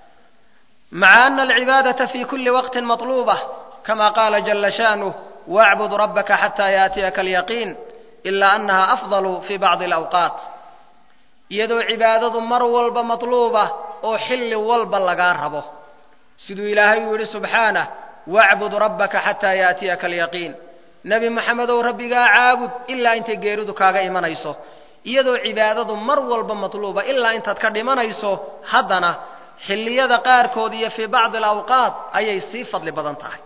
maca ana alcibaadata fi kuli waqtin maطluubة kama qaala jala sha'nuh wاcbud rabaka xata yaatiyaka alyaqiin ila anaha afضal fi bacضi اlawqaat iyadoo cibaadadu mar walba maطluuba oo xilli walba lagaa rabo siduu ilaahay uu yidhi subxaanah wacbud rabbaka xataa yaatiyaka alyaqiin nebi moxamedow rabbigaa caabud ilaa intay geeridu kaaga imanayso iyadoo cibaadadu mar walba matluuba ilaa intaad ka dhimanayso haddana xilliyada qaarkood iyo fii bacdi alawqaat ayay sii fadli badan tahay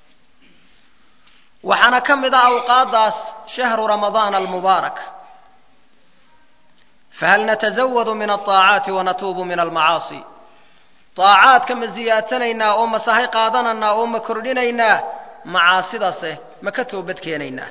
waxaana ka mid ah awqaaddaas shahru ramadaana almubaarak fahal natasawadu min alطaacaati wanatuubu min almacaasi طaacaadka ma ziyaadsanaynaa oo ma sahay qaadanaynaa oo ma kordhinaynaa macaasidase ma ka toobad keenaynaa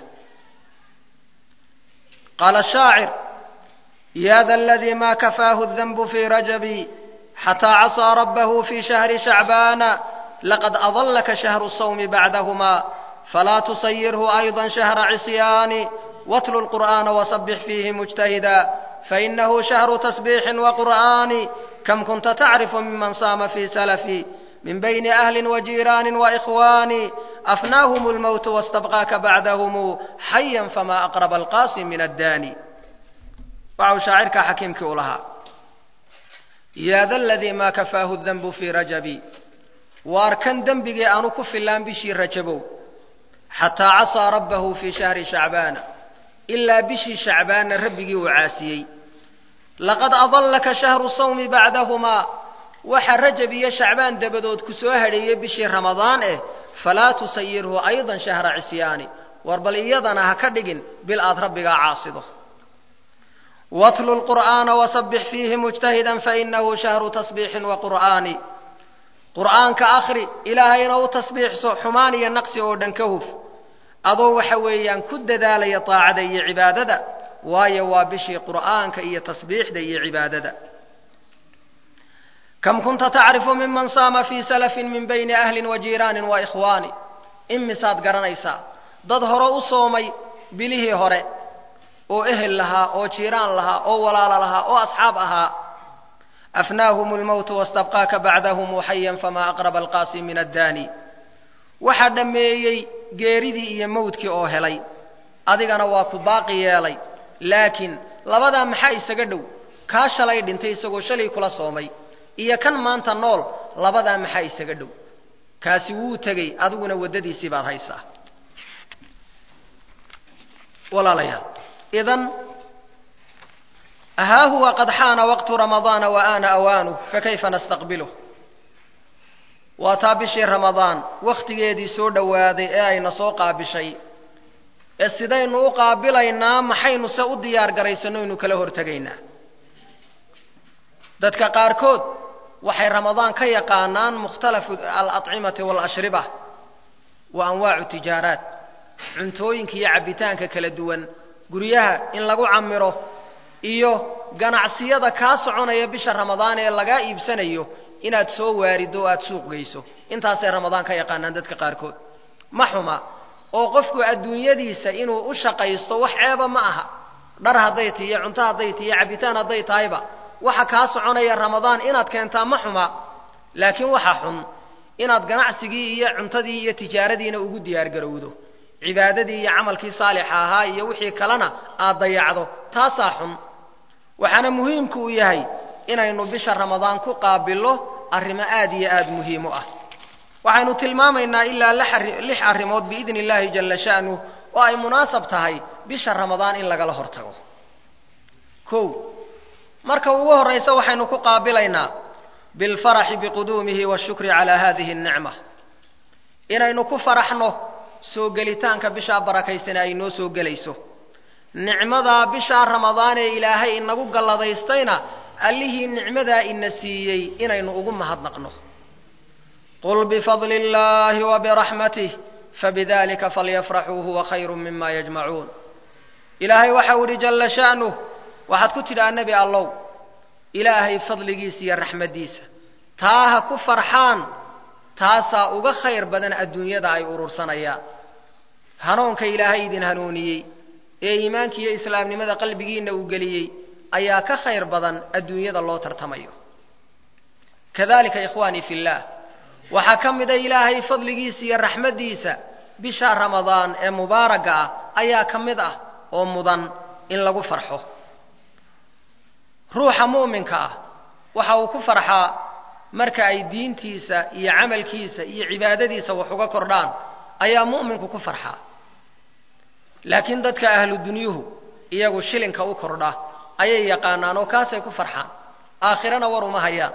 qaala shaacir ya da aladii ma kafaahu الdanbu fii rajabi xataa casaa rabbahu fii shahri shacbaana laqad adallaka shahru الsawmi bacdahuma falaa tusayirhu ayضa shahra cisyaani watlu اlqur'aana wasabix fiihi mujtahida fainahu shahru tasbiixin waqur'aani كم كنت تعرف ممن صام في سلفي من بين أهل وجيران وإخوان أفناهم الموت واستبقاك بعدهم حيا فما أقرب القاسم من الداني وعو شاعرك حكيمك لها يا ذا الذي ما كفاه الذنب في رجبي واركن ذنبي أنو كف اللام بشي رجبو xataa casaa rabbahu fii shahri shacbaana ilaa bishii shacbaanna rabbigii uu caasiyey laqad adallaka shahru sawmi bacdahumaa waxa rajab iyo shacbaan dabadood ku soo hadheeyey bishii ramadaan eh falaa tusayirhu aydan shahra cisyaani war bal iyadana ha ka dhigin bil aad rabbigaa caasido watlu lqur'aana wasabbix fiihi mujtahidan fainahu shahru tasbiixin wa qur'aani qur'aanka akhri ilaahayna u tasbiixso xumaan iyo naqsi oo dhan ka huf adoo waxa weeyaan ku dadaalaya taacada iyo cibaadada waayo waa bishii qur'aanka iyo tasbiixda iyo cibaadada kam kunta tacrifu miman saama fii salafin min bayni ahlin wa jiiraanin wa ikhwaani imisaad garanaysaa dad hore u soomay bilihii hore oo ehel lahaa oo jiiraan lahaa oo walaalo lahaa oo asxaab ahaa afnaahum lmowtu wastabqaaka bacdahum xayan famaa aqraba alqaasi min addaani waxaa dhammeeyey geeridii iyo mawdkii oo helay adigana waa ku baaqi yeelay laakiin labadaa maxaa isaga dhow kaa shalay dhintay isagoo shalay kula soomay iyo kan maanta nool labadaa maxaa isaga dhow kaasi wuu tegey adiguna waddadiisii baad haysaa walaalayaal idan haa huwa qad xaana waqtu ramadaana wa aana awaanuh fakayfa nastaqbiluh waa taa bishii ramadaan wakhtigeedii soo dhowaaday ee ayna soo qaabishay ee sidaynu u qaabilaynaa maxaynu se u diyaar garaysannoynu kala hortegaynaa dadka qaarkood waxay ramadaan ka yaqaanaan mukhtalafu alacimati waalashriba wa anwaacu tijaaraat cuntooyinka iyo cabbitaanka kala duwan guryaha in lagu camiro iyo ganacsiyada kaa soconaya bisha ramadaan ee lagaa iibsanayo inaad soo waarido o aada suuq geyso intaasay ramadaan ka yaqaanaan dadka qaarkood ma xuma oo qofku adduunyadiisa inuu u shaqaysto wax ceeba ma aha dhar hadday ti iyo cunto hadday ti iyo cabbitaan hadday tahayba waxa kaa soconaya ramadaan inaad keentaa ma xuma laakiin waxa xun inaad ganacsigii iyo cuntadii iyo tijaaradiina ugu diyaargarowdo cibaadadii iyo camalkii saalixa ahaa iyo wixii kalena aad dayacdo taasaa xun waxaana muhiimku u yahay inaynu bisha ramadaan ku qaabillo arrimo aad iyo aad muhiim u ah waxaynu tilmaamaynaa ilaa lix arrimood biidni illaahi jalla sha'nuh oo ay munaasab tahay bisha ramadaan in lagala hortago kow marka ugu horraysa waxaynu ku qaabilaynaa bilfaraxi biquduumihi waashukri calaa hadihi annicma inaynu ku faraxno soo gelitaanka bishaa barakaysana ay noo soo gelayso nicmadaa bishaa ramadaan ee ilaahay inagu galladaystayna allihii nicmadaa ina siiyey inaynu ugu mahadnaqno qul bifadli illaahi wa biraxmatih fabidalika falyafraxuu huwa khayru mima yajmacuun ilaahay waxau idhi jalla sha'nuh waxaad ku tidhaa nebi allow ilaahay fadligiisa iyo raxmaddiisa taa ha ku farxaan taasaa uga khayr badan adduunyada ay urursanayaan hanuunka ilaahay idin hanuuniyey ee iimaanka iyo islaamnimada qalbigiinna uu geliyey ayaa ka khayr badan adduunyada loo tartamayo kadalika ikhwaanii fi illaah waxaa ka mida ilaahay fadligiisa iyo raxmaddiisa bisha ramadaan ee mubaaraga ah ayaa ka mid ah oo mudan in lagu farxo ruuxa mu'minka ah waxa uu ku farxaa marka ay diintiisa iyo camalkiisa iyo cibaadadiisa wax uga kordhaan ayaa mu'minku ku farxaa laakiin dadka ahlu dunyuhu iyagu shilinka u kordha ayay yaqaanaan oo kaasay ku farxaan aakhirana war uma hayaan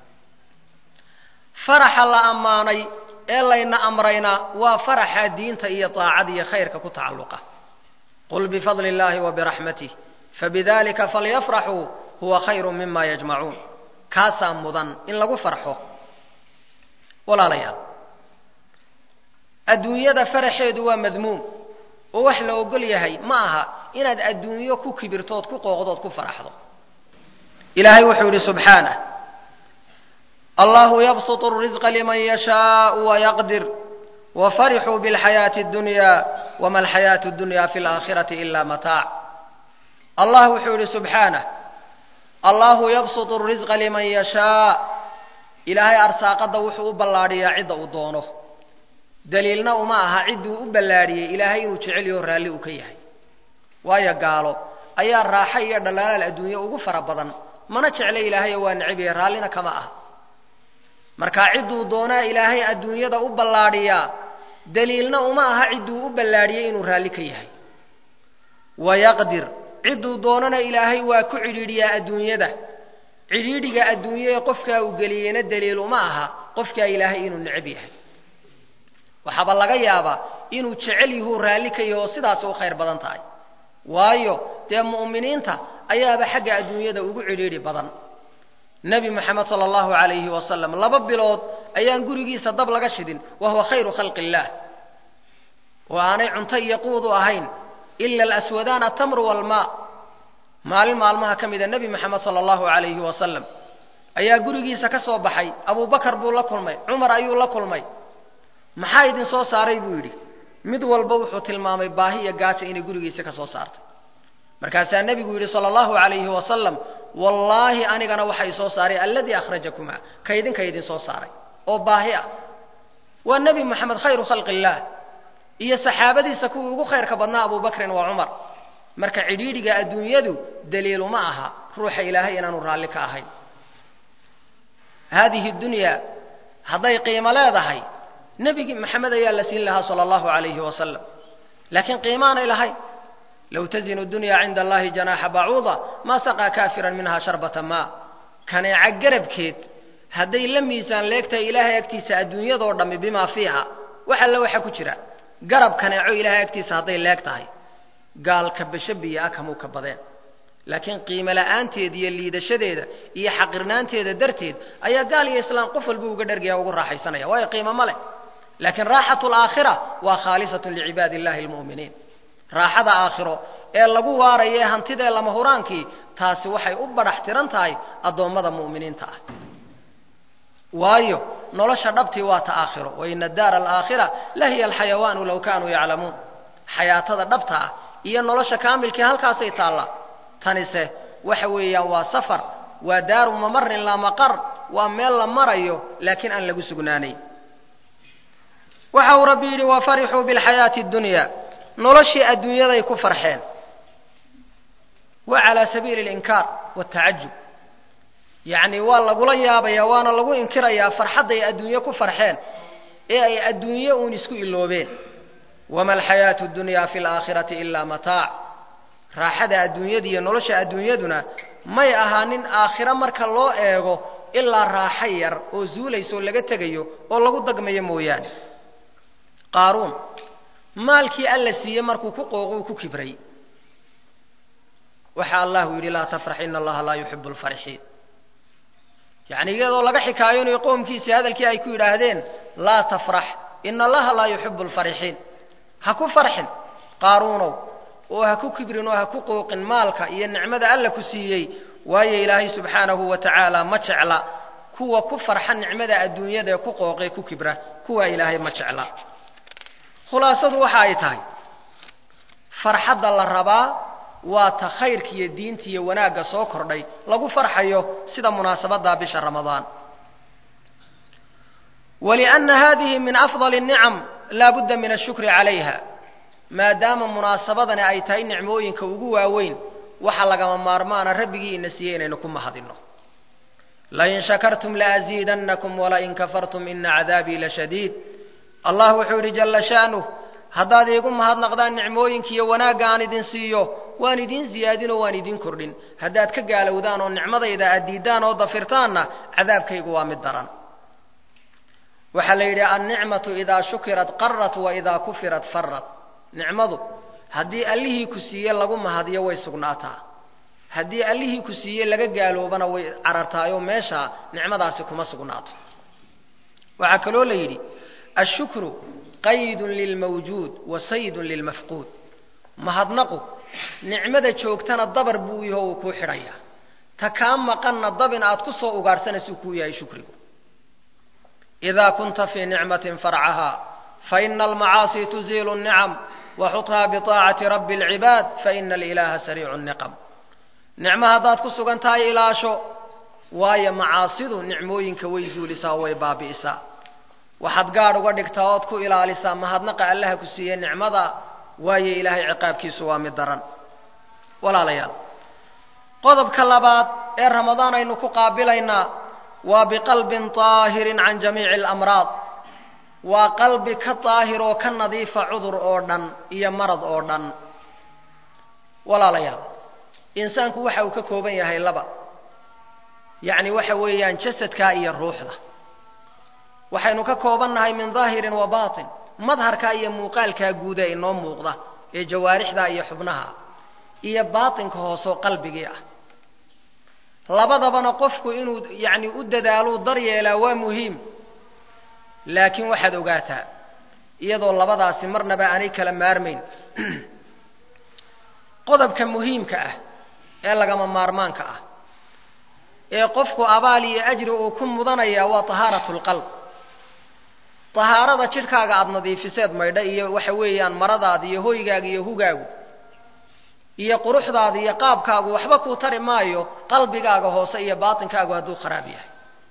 faraxa la ammaanay ee layna amrayna waa faraxa diinta iyo taacada iyo khayrka ku tacalluqa qul bifadli illaahi wa biraxmatih fabidalika falyafraxuu huwa khayru mima yajmacuun kaasaa mudan in lagu farxo walaalayaal adduunyada faraxeedu waa madmuum oo wax la ogol yahay ma aha inaad adduunyo ku kibirtood ku qooqdood ku faraxdo ilaahay wuxuu yidhi subxaanah allahu yabsuط الrizqa liman yashaءu wayaqdir wafarixuu biاlxayaaةi اdunya wama alxayaaةu اdunya fi اlآakhiraةi ila mataac allah wuxuu yidhi subxaanah allahu yabsuط الrizqa liman yashaa ilaahay arsaaqadda wuxuu u ballaadhiyaa cidda uu doono daliilna uma aha cidduu u ballaadhiyey ilaahay inuu jecel yaho raalli uu ka yahay waayo gaalo ayaa raaxo iyo dhalaalaal adduunye ugu fara badan mana jecla ilaahayo waa necbiya raallina kama aha markaa cidduu doonaa ilaahay adduunyada u ballaadhiyaa daliilna uma aha cidduu u ballaadhiyey inuu raalli ka yahay wayaqdir cidduu doonana ilaahay waa ku cidhiidhiyaa adduunyada cidhiidhiga adduunye ee qofkaa uu geliyeyna daliil uma aha qofkaa ilaahay inuu necab yahay waxaaba laga yaabaa inuu jecel yahuu raalli ka yaho sidaasi u khayr badan tahay waayo dee mu'miniinta ayaaba xagga adduunyada ugu cidhiidhi badan nebi moxamed sala allahu calayhi wasalam laba bilood ayaan gurigiisa dab laga shidin wa huwa khayru khalqi illaah oo aanay cunto iyo quudu ahayn ila alaswadaan atamru walmaa maalin maalmaha ka mida nebi moxamed sala allahu calayhi wasalam ayaa gurigiisa ka soo baxay abubakar buu la kulmay cumar ayuu la kulmay maxaa idin soo saaray buu yidhi mid walba wuxuu tilmaamay baahi iyo gaaja inay gurigiisa ka soo saartay markaasaa nebigu yidhi sala allahu calayhi wasalam wallaahi anigana waxa i soo saaray alladii akhrajakumaa ka idinka idin soo saaray oo baahi ah waa nebi moxamed khayru khalqi illaah iyo saxaabadiisa kuwii ugu khayrka badnaa abubakrin waa cumar marka cidhiidhiga adduunyadu daliilu ma aha ruuxa ilaahay inaanu raalli ka ahayn haadihi dunyaa hadday qiimo leedahay nebigi maxamed ayaa la siin lahaa sala allahu calayhi wasalam laakiin qiimaanay lahayn low tazinu dunya cinda allahi janaaxa bacuuda maa saqaa kaafiran minha sharbata maa kaneeca garabkeed hadday la miisaan leegtahay ilaahay agtiisa adduunyadoo dhammi bimaa fiiha wax alle waxa ku jira garab kaneeco ilaahay agtiisa hadday leeg tahay gaalka basho biyo ah kamuu ka badeen laakiin qiimo la'aanteeda iyo liidashadeeda iyo xaqirnaanteeda darteed ayaa gaal iyo islaam qof walba uga dhargaya ugu raaxaysanaya waayo qiimo ma leh laakiin raaxatu alaakhira waa khaalisatun licibaadi illahi almu'miniin raaxada aakhiro ee lagu waarayo ee hantidee lama huraankii taasi waxay u badhax tiran tahay addoommada mu'miniinta ah waayo nolosha dhabtii waa ta aakhiro wa ina daara alaakhira la hiya alxayawaanu low kaanuu yaclamuun xayaatada dhabta ah iyo nolosha kaamilkii halkaasay taallaa tanise waxa weeyaan waa safar waa daaru mamarin laa maqar waa meel la marayo laakiin aan lagu sugnaanayn waxa uu rabbi yidhi wafarixuu bilxayaati اddunya noloshii adduunyaday ku farxeen wa calaa sabiili اlinkaar wاtacajub yacni waa lagula yaabaya waana lagu inkirayaa farxadday adduunye ku farxeen ee ay adduunye uun isku iloobeen wama alxayaatu اddunya fi اlaakhirati ilaa mataac raaxada adduunyada iyo nolosha adduunyaduna may ahaanin aakhiro marka loo eego ilaa raaxo yar oo zuulaysaoo laga tegayo oo lagu dagmayo mooyaane qaaruun maalkii alla siiyey markuu ku qooqo uu ku kibray waxa allahu yidhi laa tafrax ina allaha laa yuxibu lfarixiin yacni iyadoo laga xikaayoonayo qoomkiisii hadalkii ay ku yidhaahdeen laa tafrax ina allaha laa yuxibu lfarixiin ha ku farxin qaaruunow oo ha ku kibrin oo ha ku qooqin maalka iyo nicmada alla ku siiyey waayo ilaahay subxaanahu wa tacaala ma jecla kuwa ku farxa nicmada adduunyada ee ku qooqee ku kibra kuwaa ilaahay ma jecla khulaasadu waxa ay tahay farxadda la rabaa waa ta khayrka iyo diinta iyo wanaagga soo kordhay lagu farxayo sida munaasabadda bisha ramadaan walianna hadihi min afdali الnicam laa budda min ashukri calayha maadaama munaasabadani ay tahay nicmooyinka ugu waaweyn waxa lagama maarmaana rabbigii ina siiyey inaynu ku mahadinno lain shakartum laaziidannakum walain kafartum ina cadaabii lashadiid allah wuxuu yidhi jalla sha'nuh haddaad iigu mahadnaqdaan nicmooyinka iyo wanaagga aan idin siiyo waan idiin ziyaadin oo waan idiin kordhin haddaad ka gaalowdaan oo nicmadayda aad diiddaan oo dafirtaanna cadaabkaygu waa mid daran waxaa la yidhi annicmatu idaa shukirat qarat wa idaa kufirat farat nicmadu haddii allihii ku siiye lagu mahadiyo way sugnaataa haddii allihii ku siiye laga gaaloobana way carartaayoo meeshaa nicmadaasi kuma sugnaato waxaa kaloo la yidhi ashukru qaydun lilmawjuud wa saydun lilmafquud mahadnaqu nicmada joogtana dabar buu yaho uu kuu xidhayaa ta kaa maqanna dabin aad ku soo ugaadhsanaysuu kuu yahay shukrigu idaa kunta fii nicmatin farcahaa faina almacaasi tuziilu الnicam waxuthaa biطaacati rabbi اlcibaad faina alilaha sariicu الniqam nicmo haddaad ku sugan tahay ilaasho waayo macaasidu nicmooyinka way zuulisaa way baabi'isaa waxaad gaadh uga dhigtaa ood ku ilaalisaa mahadnaqa allaha ku siiye nicmada waayo ilaahay ciqaabkiisu waa mid daran walaalayaal qodobka labaad ee ramadaan aynu ku qaabilaynaa waa biqalbin طaahirin can jamiici اlamraad waa qalbi ka daahir oo ka nadiifa cudur oo dhan iyo marad oo dhan walaalayaal insaanku waxa uu ka kooban yahay laba yacni waxa weeyaan jasadka iyo ruuxda waxaynu ka kooban nahay min daahirin wa baatin madharka iyo muuqaalkaa guuda inoo muuqda ee jawaarixda iyo xubnaha iyo baatinka hoosoo qalbigii ah labadabana qofku inuu yacni u dadaaluu daryeelaa waa muhiim laakiin waxaad ogaataa iyadoo labadaasi marnaba aanay kala maarmayn qodobka muhiimka ah ee lagama maarmaanka ah ee qofku abaal iyo ajri uu ku mudanaya waa tahaaratu lqalb tahaarada jidhkaaga aada nadiifiseed maydha iyo waxa weeyaan maradaada iyo hoygaaga iyo hugaagu iyo quruxdaada iyo qaabkaagu waxba kuu tari maayo qalbigaaga hoose iyo baatinkaagu hadduu kharaab yahay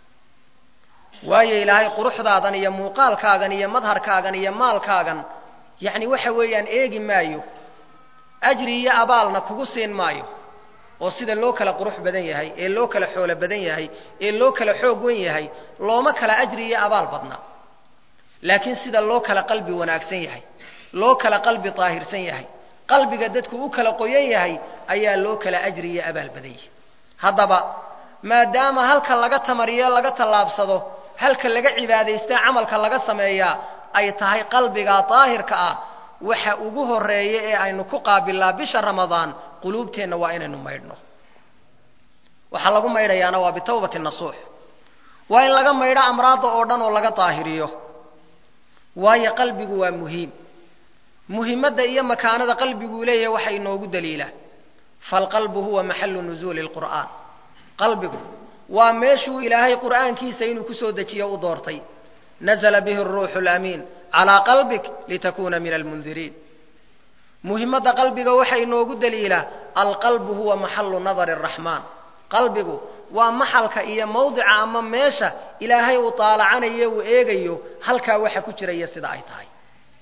waayo ilaahay quruxdaadan iyo muuqaalkaagan iyo madharkaagan iyo maalkaagan yacni waxa weeyaan eegi maayo ajri iyo abaalna kugu siin maayo oo sida loo kala qurux badan yahay ee loo kala xoolo badan yahay ee loo kala xoog wen yahay looma kala ajri iyo abaal badna laakiin sida loo kala qalbi wanaagsan yahay loo kala qalbi daahirsan yahay qalbiga dadku u kala qoyan yahay ayaa loo kala ajri iyo abaal badan yahay haddaba maadaama halka laga tamariyo laga tallaabsado halka laga cibaadaystaa camalka laga sameeyaa ay tahay qalbiga daahirka ah waxa ugu horeeya ee aynu ku qaabilnaa bisha ramadaan quluubteenna waa inaynu maydhno waxaa lagu maydhayaana waa bitawbati nasuux waa in laga maydho amraadda oo dhan oo laga daahiriyo waayo qalbigu waa muhiim muhimadda iyo makaanada qalbiguu leeyahay waxa inoogu daliilaa falqalbu huwa maxalu nuzuuli lqur'aan qalbigu waa meeshuu ilaahay qur'aankiisa inuu kusoo dejiyo u doortay nazla bihi ruuxu lamiin calaa qalbik litakuna min almundiriin muhimadda qalbiga waxa inoogu daliilaa alqalbu huwa maxalu nadari araxmaan qalbigu waa maxalka iyo mawdica ama meesha ilaahay uu taalacanayo uu eegayo halkaa waxa ku jiraya sida ay tahay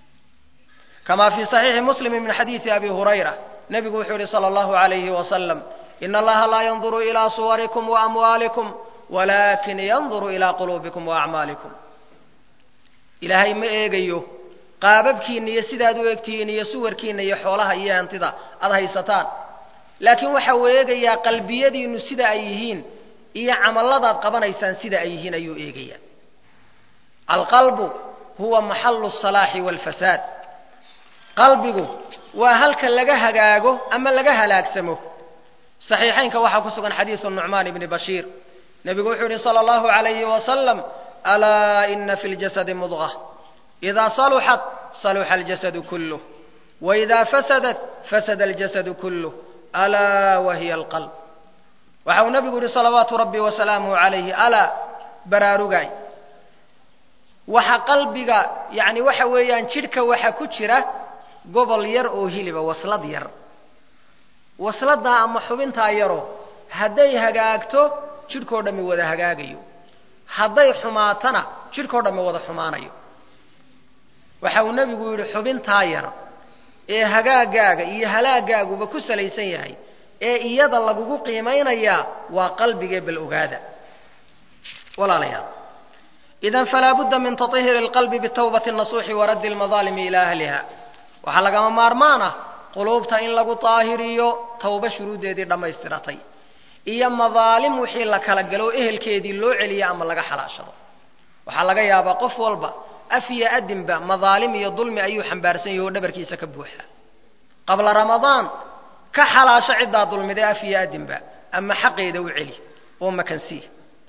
kama fii صaxiixi muslimi min xadiidi abi hurayra nebigu wuxuu yihi salى اllahu عalayhi wasalam ina allaha laa yanduru ilaa suwarikum waamwaalikum walakin yanduru ilaa quluubikum waacmaalikum ilaahay ma eegayo qaababkiina iyo sidaad u egtihiin iyo suwarkiina iyo xoolaha iyo hantida aada haysataan laakiin waxa uu eegayaa qalbiyadiinu sida ay yihiin iyo camalladaad qabanaysaan sida ay yihiin ayuu eegayaa alqalbu huwa maxalu الsalaaxi wاlfasaad qalbigu waa halka laga hagaago ama laga halaagsamo صaxiixaynka waxaa ku sugan xadiiثu nucmaan bni bashiir nebigu wuxuu yihi salى اllahu عalayhi wasalam alaa ina fi اljasadi mudغة إida saluxat saluxa اljasadu kulh وإida fasadat fasada اljasadu kulh alaa wahiya alqalb waxa uu nebigu yihi salawaatu rabbi wasalaamuhu calayhi alaa baraarugaay waxa qalbiga yacni waxa weeyaan jidhka waxa ku jira gobol yar oo hiliba waslad yar wasladaa ama xubintaa yaroo hadday hagaagto jidhkao dhammi wada hagaagayo hadday xumaatana jidhkao dhammi wada xumaanayo waxa uu nebigu yidhi xubintaa yar ee hagaagaaga iyo halaagaaguba ku salaysan yahay ee iyada lagugu qiimaynayaa waa qalbigee bal ogaada walaalayaal idan falaa budda min taطhiri اlqalbi bitawbati الnasuuxi waraddi اlmadaalimi ilaa ahliha waxaa lagama maarmaan ah quluubta in lagu daahiriyo tawba shuruuddeedii dhammaystiratay iyo madaalim wixii la kala galo ehelkeedii loo celiyo ama laga xalaashado waxaa laga yaabaa qof walba af iyo adinba madaalim iyo dulmi ayuu xambaarsan yahi oo dhabarkiisa ka buuxa qabla ramadaan ka xalaasho ciddaa dulmiday af iyo adinba ama xaqeeda u celi oo makansii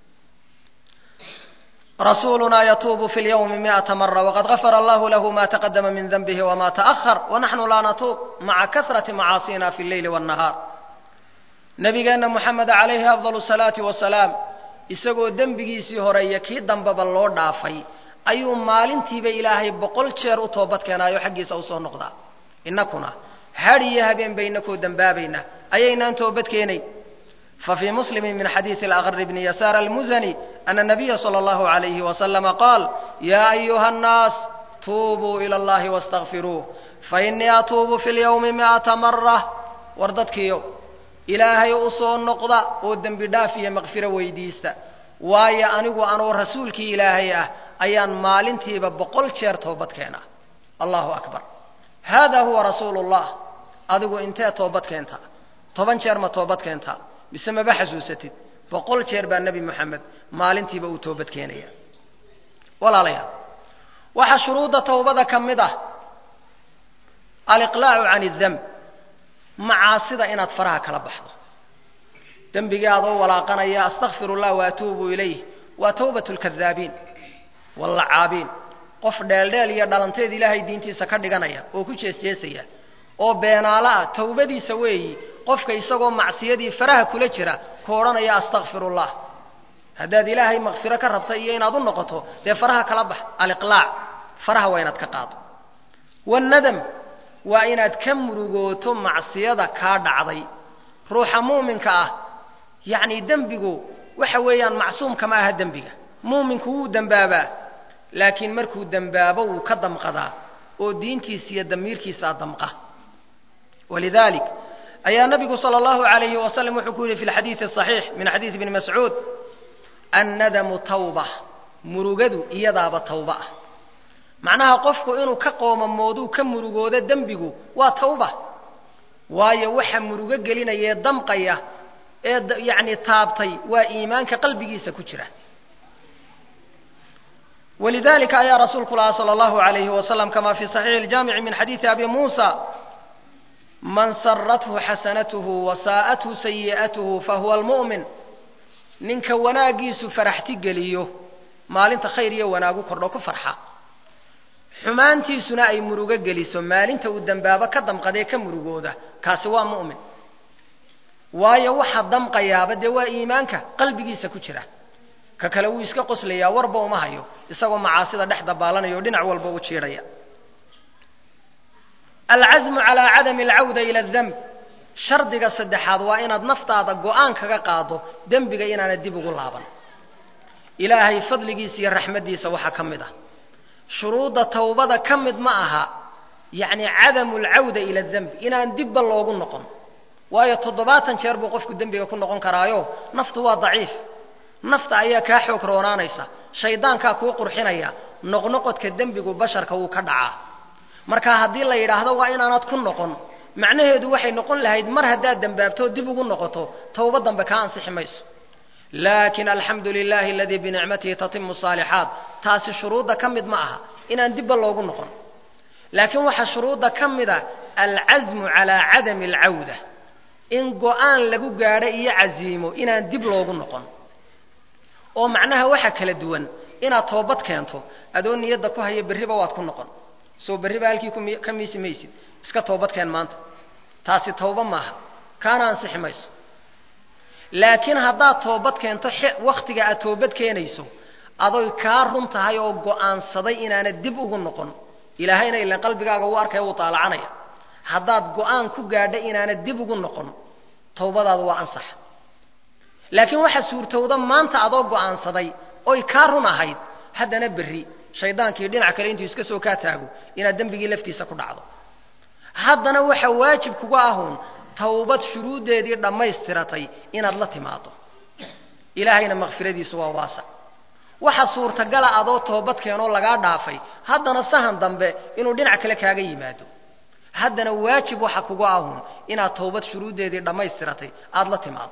rasuulunaa yatuubu fi lyawmi miata mara waqad gafara allahu lahu ma taqadama min denbihi wama ta'ahar wanaxnu laa natuub maca kasrati macaasina fi lleyli wاnnahaar nabigeenna moxamed calayhi afdal salaati wasalaam isagoo dembigiisii horeeya kii dambeba loo dhaafay ayuu maalintiiba ilaahay boqol jeer u toobad keenaayo xaggiisa usoo noqdaa innakuna had iyo habeen baynakoo dembaabayna ayaynaan toobad keenayn fafii muslimi min xadiidi alaqr bni yasaar almuzani ana nabiya sala allahu alayhi wasalama qaal yaa ayuha annaas tuubuu ila allahi wastakfiruuh fainii atuubu fi lyawmi mi'ata mara war dadkiiyo ilaahay usoo noqda oo dembi dhaaf iyo maqfiro weydiista waayo anigu anoo rasuulkii ilaahay ah ayaan maalintiiba boqol jeer toobad keenaa allahu akbar hada huwa rasuulu llah adigu intee toobad keentaa toban jeer ma toobad keentaa mise maba xasuusatid boqol jeer baa nebi moxamed maalintiiba uu toobad keenaya walaalayaal waxaa shuruudda towbada ka mid ah aliqlaacu can idemb macaasida inaad faraha kala baxdo dembigii adoo walaaqanaya astakfir اllah waatuubu ilayh waa tawbat lkadaabiin wallacaabiin qof dheeldheel iyo dhalanteed ilaahay diintiisa ka dhiganaya oo ku jeesjeesaya oo beenaalo ah tawbadiisa weeyi qofka isagoo macsiyadii faraha kula jira ku odhanaya astakfir ullah haddaad ilaahay makfiro ka rabta iyo inaad u noqoto dee faraha kala bax aliqlaac faraha waa inaad ka qaado wannadam waa inaad ka murugooto macsiyada kaa dhacday ruuxa muuminka ah yacni dembigu waxa weeyaan macsuumka ma aha dembiga muuminku wuu dembaabaa laakiin markuu dembaabo wuu ka damqadaa oo diintiisa iyo damiirkiisaa damqa walidalik ayaa nabigu salى اllahu عalayhi wasalam wuxuu ku yihi fi lxadiidi الصaxiix min xadiidi bni mascuud annadamu tawba murugadu iyadaaba tawba ah macnaha qofku inuu ka qoomamooduu ka murugoodo dembigu waa tawba waayo waxa murugo gelinaya ee damqaya ee yacni taabtay waa iimaanka qalbigiisa ku jira walidalika ayaa rasuulku lahaa salى اllahu عalayhi wasalam kama fi صaxiixi اljamici min xadiidi abi muusa man sarathu xasanatuhu wasaa'athu sayi'atuhu fahuwa almu'min ninka wanaaggiisu faraxti geliyo maalinta khayr iyo wanaagu kordho ku farxa xumaantiisuna ay murugo geliso maalinta uu dembaabo ka damqadee ka murugooda kaasi waa mu'min waayo waxa damqayaaba dee waa iimaanka qalbigiisa ku jira ka kale wuu iska qoslayaa warba uma hayo isagoo macaasida dhex dabaalanaya o dhinac walba u jiidhaya alcasmu calaa cadami alcawda ila ademb shardiga saddexaad waa inaad naftaada go-aan kaga qaado dembiga inaanad dib ugu laaban ilaahay fadligiisa iyo raxmaddiisa waxaa ka mid ah shuruudda tawbada ka mid ma aha yacni cadamu alcawda ila demb inaan dibba loogu noqon waayo toddobaatan jeer buu qofku dembiga ku noqon karaayo naftu waa daciif nafta ayaa kaa xoog roonaanaysa shaydaankaa kuu qurxinaya noqnoqodka dembigu basharka wuu ka dhacaa marka haddii la yidhaahdo waa inaanad ku noqon macnaheedu waxay noqon lahayd mar haddaad dembaabto dib ugu noqoto tawba dambe kaa ansixi mayso laakin alxamdu lilahi aladii binicmatihi tatimu saalixaat taasi shuruudda ka mid ma aha inaan dibba loogu noqon laakiin waxaa shuruudda ka mid a alcasmu calaa cadami alcawda in go-aan lagu gaadho iyo casiimo inaan dib loogu noqon oo macnaha waxa kala duwan inaad toobad keento adoo niyadda ku haya berriba waad ku noqon soo berriba halkii ka miisi maysid iska toobad keen maanta taasi tawba maaha kaana ansixi mayso laakiin haddaad toobad keento wakhtiga aad toobad keenayso adoy kaa run tahay oo go-aansaday inaanad dib ugu noqon ilaahayna ilan qalbigaaga uu arkaya wuu taalacanaya haddaad go-aan ku gaadha inaanad dib ugu noqon tawbadaadu waa ansax laakiin waxaa suurtowda maanta adoo go-aansaday oy kaa run ahayd haddana berri shaydaankii dhinac kale intuu iska soo kaa taago inaad dembigii laftiisa ku dhacdo haddana waxa waajib kuga ahuun tawbad shuruuddeedii dhammaystiratay inaad la timaado ilaahayna makfiradiisu waa waasac waxa suurtagala adoo toobad keenoo lagaa dhaafay haddana sahan dambe inuu dhinac kale kaaga yimaado haddana waajib waxa kuga ahuun inaad tawbad shuruuddeedii dhammaystiratay aada la timaado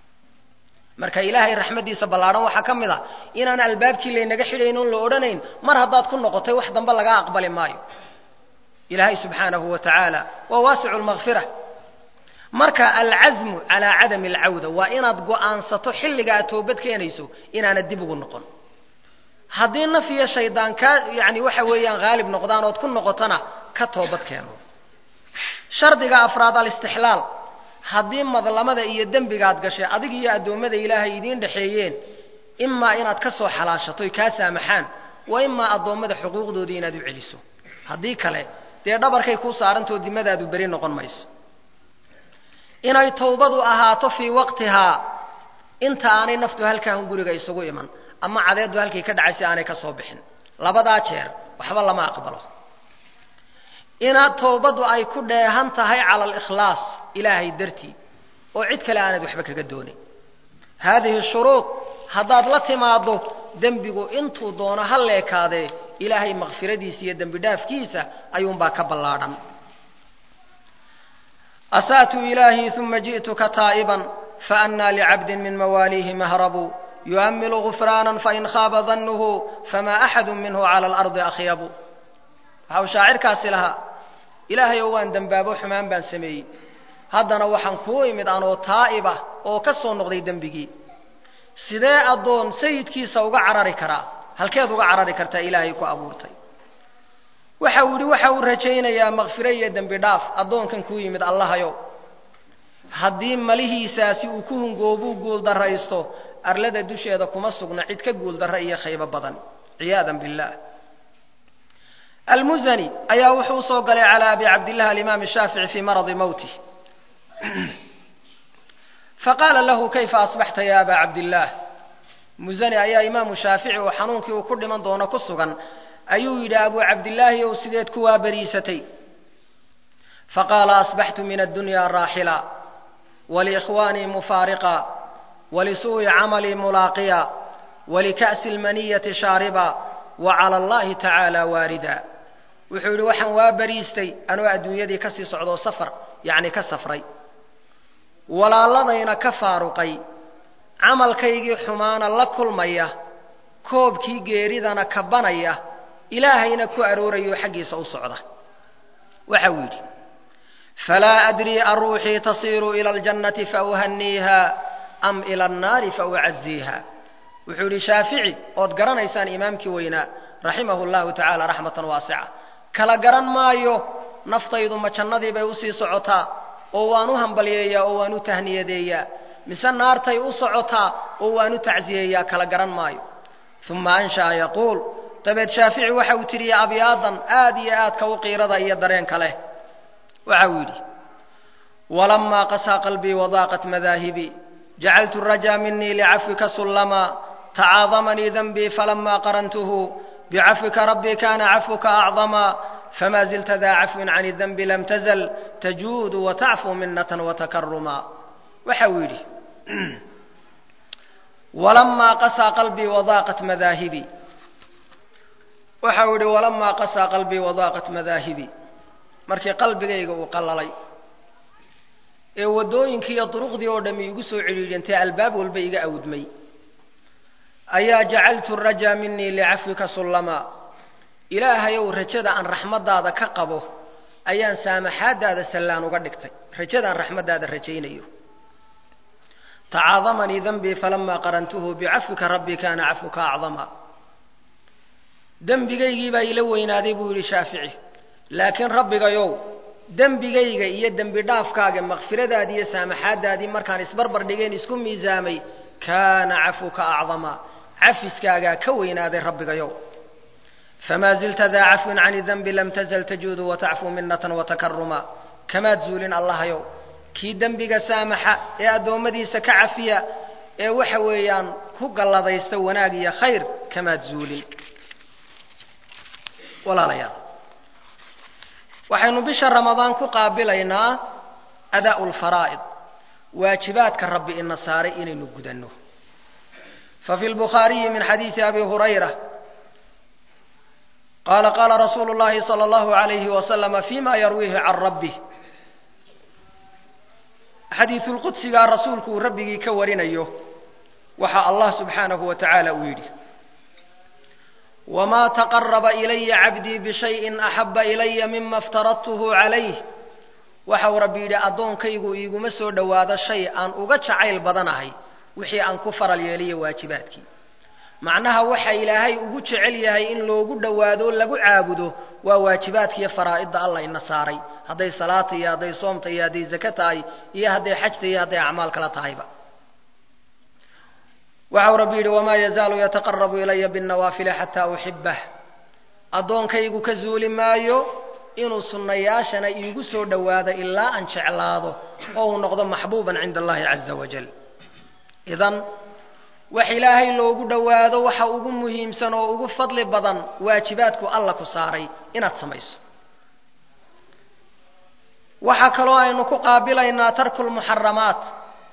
marka ilaahay raxmaddiisa ballaadhan waxaa ka mid a inaan albaabkii laynaga xidhayn oon la odhanayn mar haddaad ku noqotay wax dambe lagaa aqbali maayo ilaahay subxaanahu wa tacaala waa waasicu lmakfira marka alcasmu calaa cadami alcawda waa inaad go-aansato xilliga aad toobad keenayso inaanad dib ugu noqon haddii naf iyo shaydaan kaa yacni waxa weeyaan haalib noqdaan ood ku noqotona ka toobad keeno shardiga afraad alistixlaal haddii madlamada iyo dembigaad gashay adig iyo addoommada ilaahay idiin dhexeeyeen imaa inaad ka soo xalaashatoy kaa saamaxaan wa imaa addoommada xuquuqdoodii inaad u celiso haddii kale dee dhabarkay kuu saarantoo dimadaadu beri noqon mayso inay tawbadu ahaato fii waqtihaa inta aanay naftu halkaahun guriga isugu iman ama cadeeddu halkay ka dhacay si aanay ka soo bixin labadaa jeer waxba lama aqbalo inaad tawbaddu ay ku dheehan tahay cala alikhlaas ilaahay dartii oo cid kale aanad waxba kaga doonin haadihi shuruud haddaad la timaaddo dembigu intuu doono ha leekaadee ilaahay makfiradiisa iyo dembi dhaafkiisa ayuunbaa ka ballaadhan asa'tu ilaahii uma ji'tuka taa'iban faannaa licabdin min mawaaliihi mahrabu yu'ammilu gufraanan fain khaaba dannuhu famaa axadu minhu cala alardi akhyabu waxa uu shaacirkaasi lahaa ilaahay oo waan dembaabo xumaan baan sameeyey haddana waxaan kuu imid anoo taa'ibah oo ka soo noqday dembigii sidee addoon sayidkiisa uga carari karaa halkeed uga carari kartaa ilaahay ku abuurtay waxa uu yidhi waxa uu rajaynayaa makfiro iyo dembi dhaaf addoonkan kuu yimid allahayow haddii malihiisaasi uu ku hungoobuu guuldarraysto arlada dusheeda kuma sugna cid ka guuldarra iyo khaybo badan ciyaadan billaah almuzani ayaa wuxuu usoo galay calaa abi cabdillahi alimaam shaafici fii maradi mowtih faqaala lahu kayfa asbaxta ya aba cabdillaah muzani ayaa imaamu shaafici oo xanuunkii uu ku dhiman doono ku sugan ayuu yidhi abu cabdillaahi ow sideed ku waabariisatay faqaala asbaxtu min addunya raaxila waliikhwaanii mufaariqa walisuu'i camalii mulaaqiya walika'si lmaniyati shaariba wa cala allahi tacaala waarida wuxuu yidhi waxaan waa bariistay anoo adduunyadii kasii socdoo safar yacni ka safray walaaladayna ka faaruqay camalkaygii xumaana la kulmaya koobkii geeridana kabanaya ilaahayna ku aroorayoo xaggiisa u socda waxa uu yidhi falaa adrii aruuxii tasiiru ila aljannati fauhaniiha am ila annaari faucaziiha wuxuu yidhi shaafici ood garanaysaan imaamkii weynaa raximahu llahu tacaala raxmatan waasica kala garan maayo naftaydu ma jannadii bay usii socotaa oo waan u hambalyeeyaa oo waan u tahniyadeeyaa mise naartay u socotaa oo waan u tacsiyeeyaa kala garan maayo uma ansha'a yaquul dabeed shaafici waxa uu tiriya abyaadan aad iyo aadka u qiirada iyo dareenka leh waxa uu yidhi walamaa qasaa qalbii wadaaqat madaahibii jacaltu rajaa minii licafwika sullama tacaadamanii danbii falamaa qarantuhu bicafwika rabbii kana cafwuka acdama fma zilta daa cafwin can danbi lam tazl tajuudu watacfu minatan watakaruma waxa uu yidhi walamaa qasaa qalbii wadaaqat madaahibii waxa uu yidhi walamaa qasaa qalbii wadaaqat madaahibii markii qalbigayga uu qallalay ee waddooyinkii iyo duruqdii oo dhammi igu soo cidhiidhantay albaab walba iga awdmay ayaa jacaltu rajaa minii licafwika sullama ilaahayow rajada aan raxmaddaada ka qabo ayaan saamaxaaddaada sallaan uga dhigtay rajadaan raxmaddaada rajaynayo tacaadamanii danbii falamaa qarantuhu bicafwika rabbii kaana cafwuka acdama dembigaygii baa ila weynaaday buu yidhi shaafici laakiin rabbigayow dembigayga iyo dembi dhaafkaaga makfiradaadii iyo saamaxaaddaadii markaan isbarbar dhigeen isku miisaamay kaana cafwuka acdama cafiskaagaa ka weynaaday rabbigayow fma zilta daa cafwin can danbi lam tazl tajuudu watacfu minatan watakaruma kamaad zuulin allahayow kii dembiga saamaxa ee addoommadiisa ka cafiya ee waxa weeyaan ku galladaysta wanaag iyo khayr kamaad zuulin walaalayaal waxaynu bisha ramadaan ku qaabilaynaa adaa'u lfaraa'id waajibaadka rabbi ina saaray inaynu gudanno fafi lbukhaariyi min xadiidi abi hurayra qala qala rasuulu اllahi salى اllahu عalayhi waslama fima yarwiihi can rabbih xadiisulqudsigaa rasuulku uu rabbigii ka warinayo waxa allah subxaanahu wa tacaala uu yidhi wma taqaraba ilaya cabdii bishayin axaba ilaya mima aftaradtuhu calayh waxa uu rabbi yidhi addoonkaygu iiguma soo dhowaado shay aan uga jacayl badanahay wixii aan ku faral yeeliyo waajibaadkii macnaha waxa ilaahay ugu jecel yahay in loogu dhowaado lagu caabudo waa waajibaadkiiyo faraa'idda allah ina saaray hadday salaata iyo hadday soomta iyo hadday zake tahay iyo hadday xajta iyo hadday acmaal kala tahayba waxau rabbi yidhi wamaa yazaalu yataqarabu ilaya binnawaafili xataa uxibah addoonkaygu ka zuuli maayo inuu sunnayaashana iigu soo dhowaado ilaa aan jeclaado oo uu noqdo maxbuuban cinda allahi caza wajal idan wax ilaahay loogu dhowaado waxa ugu muhiimsan oo ugu fadli badan waajibaadku alla ku saaray inaad samayso waxaa kaloo aynu ku qaabilaynaa tarku lmuxaramaat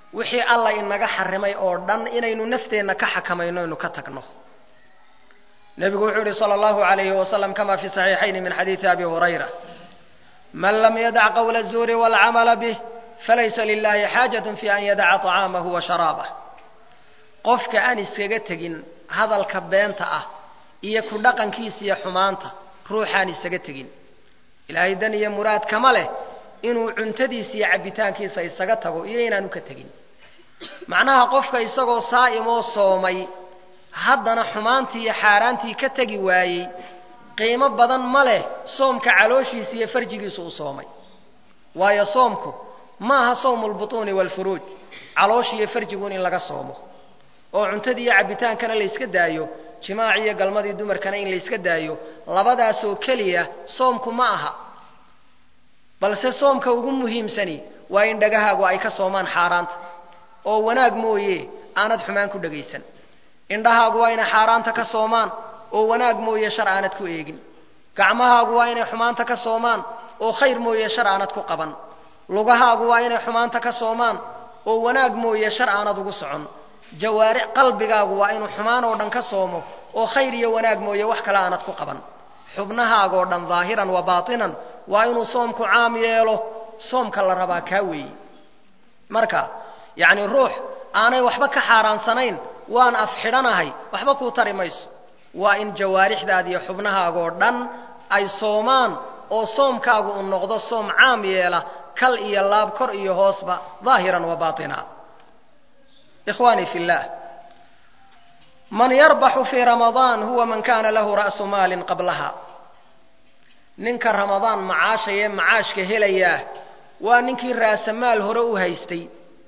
wixii alla inaga xarimay oo dhan inaynu nafteenna ka xakamayno inu ka tagno nebigu wuxuu yihi sala allahu alayhi wasalam kama fi saxiixayni min xadiidi abi hurayra man lam yadac qawla الzuuri wاlcamala bih falaysa lilahi xaajaة fi an yadaca طacaamahu wa sharaabah qofka aan iskaga tegin hadalka beenta ah iyo ku dhaqankiisa iyo xumaanta ruuxaan isaga tegin ilaahay dan iyo muraad kama leh inuu cuntadiisa iyo cabbitaankiisa isaga tago iyo inaanu ka tegin macnaha qofka isagoo saa'imoo soomay haddana xumaantii iyo xaaraantii ka tegi waayey qiimo badan ma leh soomka calooshiisa iyo farjigiisu u soomay waayo soomku ma aha sawmu lbutuuni waalfuruuj caloosh iyo farjiguun in laga soomo oo cuntadii iyo cabbitaankana layska daayo jimaaci iyo galmadii dumarkana in layska daayo labadaasoo keliya soomku ma aha balse soomka ugu muhiimsani waa in dhagahaagu ay ka soomaan xaaraanta oo wanaag mooye aanad xumaan ku dhagaysan indhahaagu waa inay xaaraanta ka soomaan oo wanaag mooye shar aanad ku eegin gacmahaagu waa inay xumaanta ka soomaan oo khayr mooye shar aanad ku qaban lugahaagu waa inay xumaanta ka soomaan oo wanaag mooye shar aanad ugu socon jawaaric qalbigaagu waa inuu xumaan oo dhan ka soomo oo khayr iyo wanaag mooye wax kale aanad ku qaban xubnahaagoo dhan daahiran wa baatinan waa inuu soomku caam yeelo soomka la rabaa kaa weeyi marka yacni ruux aanay waxba ka xaaraansanayn waan af xidhanahay waxba kuu tari mayso waa in jawaarixdaada iyo xubnahaagoo dhan ay soomaan oo soomkaagu uu noqdo soom caam yeela kal iyo laab kor iyo hoosba daahiran wa baatina ikhwaanii fi llah man yarbaxu fii ramadaan huwa man kana lahu ra'su maalin qablaha ninka ramadaan macaashayee macaashka helayaa waa ninkii raasamaal hore u haystay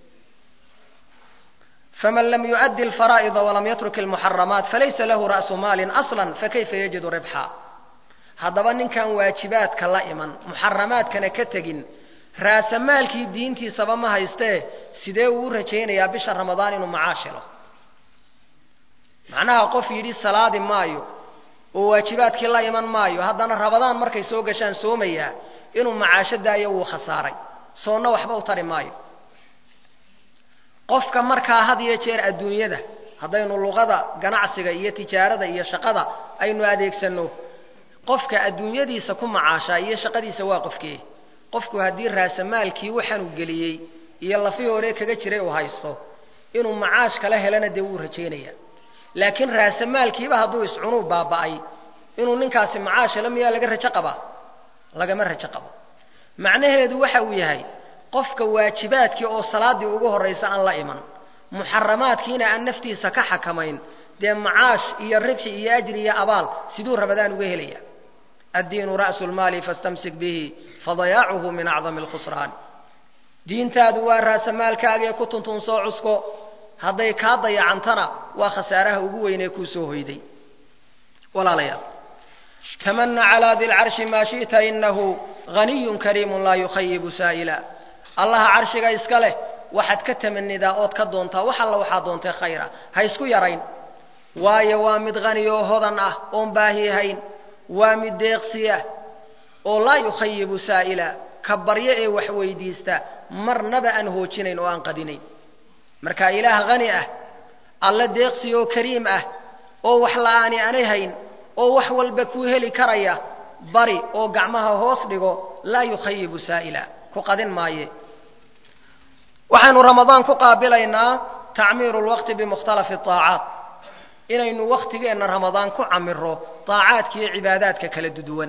faman lam yuؤdi alfaraa'ida walam yatruk almuxaramaat falaysa lahu ra'su maalin aslan fakayfa yajidu ribxa haddaba ninkan waajibaadka la iman muxaramaadkana ka tegin raasamaalkii diintiisaba ma haystee sidee uu u rajaynayaa bisha ramadaan inuu macaash helo macnaha qof yidhi salaadi maayo oo waajibaadkii la iman maayo haddana ramadaan markay soo gashaan soomayaa inuu macaasho daayo wuu khasaaray soonna waxba u tari maayo qofka markaa had iyo jeer adduunyada haddaynu luqada ganacsiga iyo tijaarada iyo shaqada aynu adeegsanno qofka adduunyadiisa ku macaashaa iyo shaqadiisa waa qofkee qofku haddii raasamaalkii waxaanuu geliyey iyo lafii hore kaga jiray uu haysto inuu macaash kala helana dee wuu rajaynaya laakiin raasamaalkiiba hadduu iscunuu baaba'ay inuu ninkaasi macaash helo miyaa laga rajo qabaa lagama rajo qabo macnaheedu waxa uu yahay qofka waajibaadkii oo salaaddii ugu horraysa aan la iman muxaramaadkiina aan naftiisa ka xakamayn dee macaash iyo ribxi iyo ajri iyo abaal siduu ramadaan uga helaya addiinu ra'su lmaali fastamsik bihi fadayaacuhu min acdami alkhusraan diintaadu waa raasamaalkaagee ku tuntun soo cusko hadday kaa dayacantana waa khasaaraha ugu weynee kuu soo hoyday walaalayaal tamana calaa di lcarshi maa shi'ta inahu haniyun kariimun laa yukhayibu saa'ila allaha carshiga iska leh waxaad ka tamanidaa ood ka doontaa wax alla waxaad doontay khayra ha isku yarayn waayo waa mid hani oo hodan ah oon baahihayn waa mid deeqsiya oo laa yukhayibu saa'ila ka baryo ee wax weydiista marnaba aan hoojinayn oo aan qadinayn marka ilaah hani ah alle deeqsi oo kariim ah oo wax la'aani aanay hayn oo wax walba kuu heli karaya bari oo gacmaha hoos dhigo laa yukhayibu saa'ila ku qadin maaye waxaynu ramadaan ku qaabilaynaa tacmiiru lwaqti bimukhtalafi aacaat inaynu wakhtigeenna ramadaan ku camiro aacaadka iyo cibaadaadka kala duduwan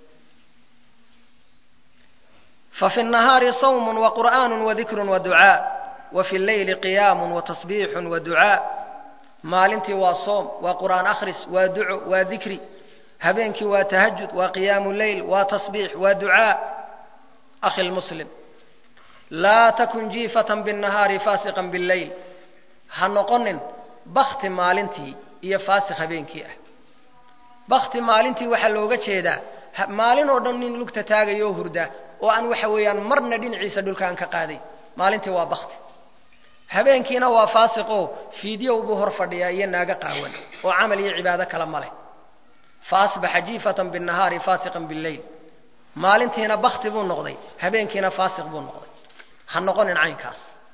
fafi الnahaari sawm waqur'aan wadikru waducaa wafi اlleyli qiyaamu watasbiixu waducaa maalintii waa soom waa qur'aan akhris waa duco waa dikri habeenkii waa tahajud waa qiyaamu leyl waa tasbiix waa ducaa akhi lmuslim laa takun jiifatan biاnnahaari faasiqan biاlleyl ha noqonin bakti maalintii iyo faasiq habeenkii ah bakti maalintii waxaa looga jeedaa maalin oo dhan nin lugta taagayoo hurda oo aan waxa weeyaan marna dhinaciisa dhulkaan ka qaaday maalintii waa bakti habeenkiina waa faasiqoo fiidyow buu hor fadhiyaa iyo naaga qaawan oo camal iyo cibaado kale ma leh fa asbaxa jiifatan binnahaari faasiqan billeyl maalintiina bakti buu noqday habeenkiina faasiq buu noqday ha noqonin caynkaas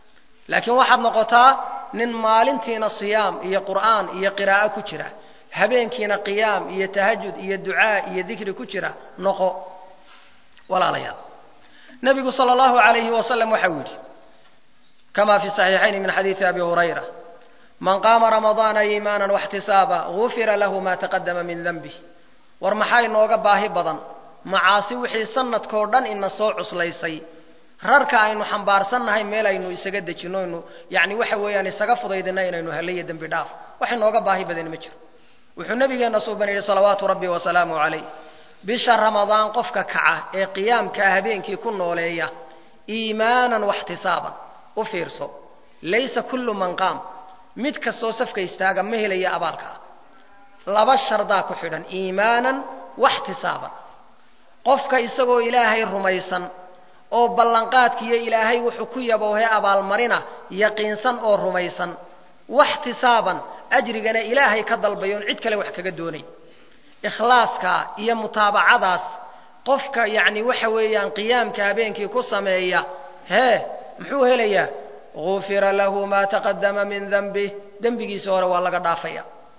laakiin waxaad noqotaa nin maalintiina siyaam iyo qur'aan iyo qiraa'o ku jira habeenkiina qiyaam iyo tahajud iyo ducaa iyo dikri ku jira noqo walaalayaal nebigu sala allahu calayhi wasalam waxa uu yidhi kama fi saxiixayni min xadiidi abi hurayra man qaama ramadaana iimaanan waxtisaaba gufira lahu ma taqadama min denbih war maxaa inooga baahi badan macaasi wixii sanadkoo dhan ina soo cuslaysay rarka aynu xambaarsannahay meel aynu isaga dejino aynu yani waxa weeyaan isaga fudaydina inaynu helayo dembi dhaaf wax inooga baahi badan ma jiro wuxuu nabigeenna suuban yidhi salawaatu rabbi wasalaamu calayh bisha ramadaan qofka kaca ee qiyaamkaa habeenkii ku nooleeya iimaanan waxtisaaban u fiirso laysa kullu man qaam mid kastoo safka istaaga ma helaya abaalka ah laba shardaa ku xidhan iimaanan waxtisaaban qofka isagoo ilaahay rumaysan oo ballanqaadkiiyo ilaahay wuxuu ku yaboohe abaalmarina yaqiinsan oo rumaysan waxtisaaban ajrigana ilaahay ka dalbayoon cid kale wax kaga doonay ikhlaaska iyo mutaabacadaas qofka yacni waxa weeyaan qiyaamka habeenkii ku sameeya hee muxuu helayaa gufira lahu maa taqadama min denbih dembigiisa hore waa laga dhaafaya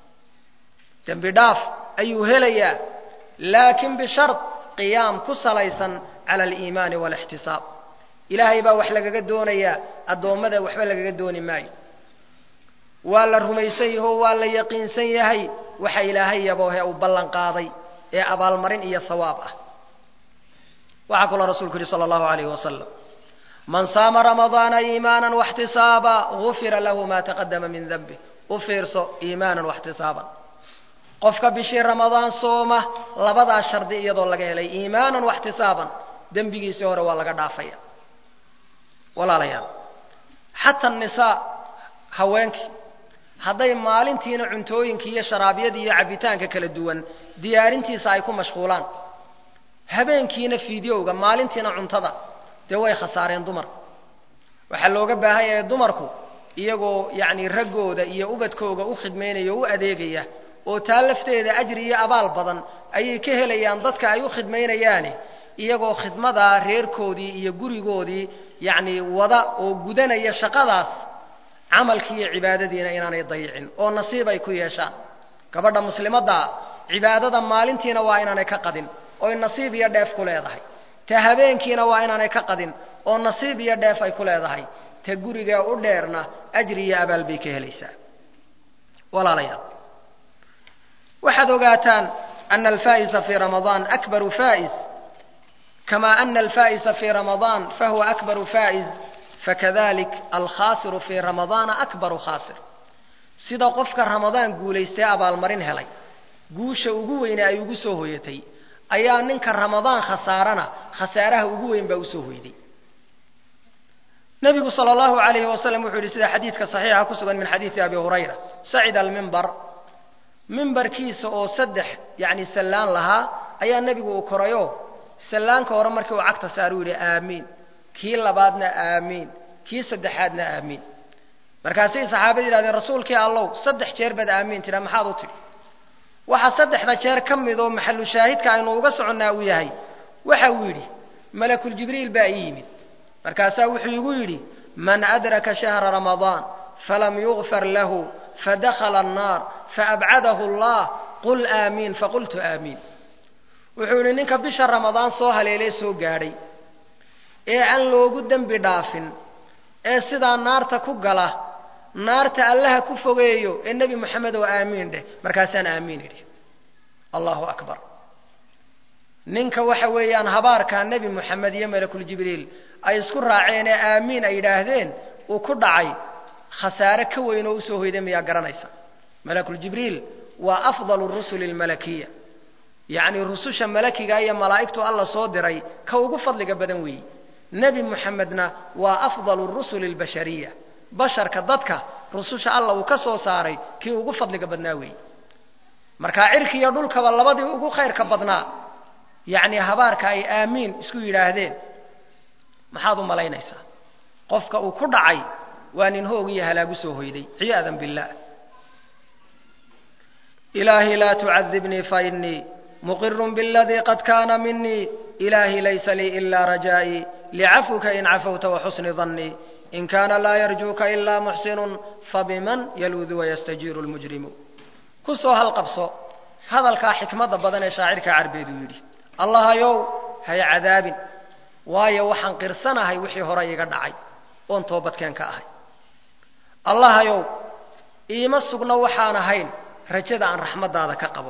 dembi dhaaf ayuu helayaa laakiin bishard qiyaam ku salaysan cala aliimaani waalixtisaab ilaahay baa wax lagaga doonayaa addoommada waxba lagaga dooni maayo waa la rumaysan yaho waa la yaqiinsan yahay waxa ilaahay yaboohe uu ballan qaaday ee abaalmarin iyo hawaab ah waxaa kaloo rasuulku yihi sala allahu alayhi wasalam man saama ramadaana iimaanan waxtisaaba gufira lahu ma taqadama min denbih u fiirso iimaanan waxtisaaban qofka bishii ramadaan sooma labadaa shardi iyadoo laga helay iimaanan waxtisaaban dembigiisii hore waa laga dhaafaya walaalayaal xata nisaa haweenkii hadday maalintiina cuntooyinkii iyo sharaabyadii iyo cabbitaanka kala duwan diyaarintiisa ay ku mashquulaan habeenkiina fideowga maalintiina cuntada dee way khasaareen dumarku waxaa looga baahan yahay dumarku iyagoo yacni raggooda iyo ubadkooga u khidmaynaya o u adeegaya oo taa lafteeda ajri iyo abaal badan ayay ka helayaan dadka ay u khidmaynayaani iyagoo khidmadaa reerkoodii iyo gurigoodii yacni wada oo gudanaya shaqadaas camalkii iyo cibaadadiina inaanay dayicin oo nasiib ay ku yeeshaan gabadha muslimaddaa cibaadada maalintiina waa inaanay ka qadin oy nasiib iyo dheef ku leedahay ta habeenkiina waa inaanay ka qadin oo nasiib iyo dheef ay ku leedahay ta gurigaa u dheerna ajri iyo abaal bay ka helaysaa walaalayaal waxaad ogaataan ana alfaa'isa fii ramadaan akbaru faa'is kama ana alfaa'isa fii ramadaan fahuwa akbaru faa'is fakadalik alkhaasiru fii ramadaana akbaru khaasir sida qofka ramadaan guulaystay abaalmarin helay guusha ugu weyne ay ugu soo hoyatay ayaa ninka ramadaan khasaarana khasaaraha ugu weyn baa usoo hoyday nabigu sala allahu alayhi wasalam wuxuu yihi sida xadiidka saxiixa ku sugan min xadiidi abi hurayra sacida almimbar mimbarkiisa oo saddex yacni sallaan lahaa ayaa nebigu uu korayo sallaanka hore markii uu cagta saaruu yidhi aamiin kii labaadna aamiin kii saddexaadna aamiin markaasay saxaabada yidhahdeen rasuulkii allow saddex jeer baad aamiin tidha maxaad u tidhi waxaa saddexda jeer ka mid oo maxalu shaahidka aynu uga soconnaa uu yahay waxa uu yidhi malakuljibriil baa ii yimid markaasaa wuxuu igu yidhi man adraka shahra ramadaan falam yugfar lahu fadakhala annaar faabcadahu allah qul aamiin faqultu aamiin wuxuu yidhi ninka bisha ramadaan soo haleelee soo gaadhay ee aan loogu dembi dhaafin ee sidaa naarta ku gala naarta allaha ku fogeeyo ee nebi moxamed oo aamiin dheh markaasaan aamiin idhi allahu akbar ninka waxa weeyaan habaarkaa nebi moxamed iyo malakuljibriil ay isku raaceen ee aamiin ay yidhaahdeen uu ku dhacay khasaare ka weyn oo usoo hoyday miyaa garanaysa malakuljibriil waa afdalu rusuli almalakiya yacni rususha malakiga iyo malaa'igtu alla soo diray ka ugu fadliga badan weeyi nebi moxamedna waa afdalu rusuli albashariya basharka dadka rususha alla uu ka soo saaray kii ugu fadliga badnaa weeyi markaa cirki iyo dhulkaba labadii ugu khayrka badnaa yacni habaarka ay aamiin isku yidhaahdeen maxaad u malaynaysaa qofka uu ku dhacay waa nin hoog iyo halaagu soo hoyday ciyaadan billaah ilaahi laa tucadibnii fainii muqirun biladii qad kaana minii ilaahi laysa lii ilaa rajaa'ii licafwika in cafawta waxusni dannii in kaana laa yarjuuka ilaa muxsinun fabiman yaluudu wayastajiiru lmujrimu ku soo halqabso hadalkaa xikmadda badan ee shaacirka carbeed uu yidhi allahayow hay cadaabin waayo waxaan qirsanahay wixii hore iga dhacay oon toobadkeen ka ahay allahayow iima sugno waxaan ahayn rajada aan raxmaddaada ka qabo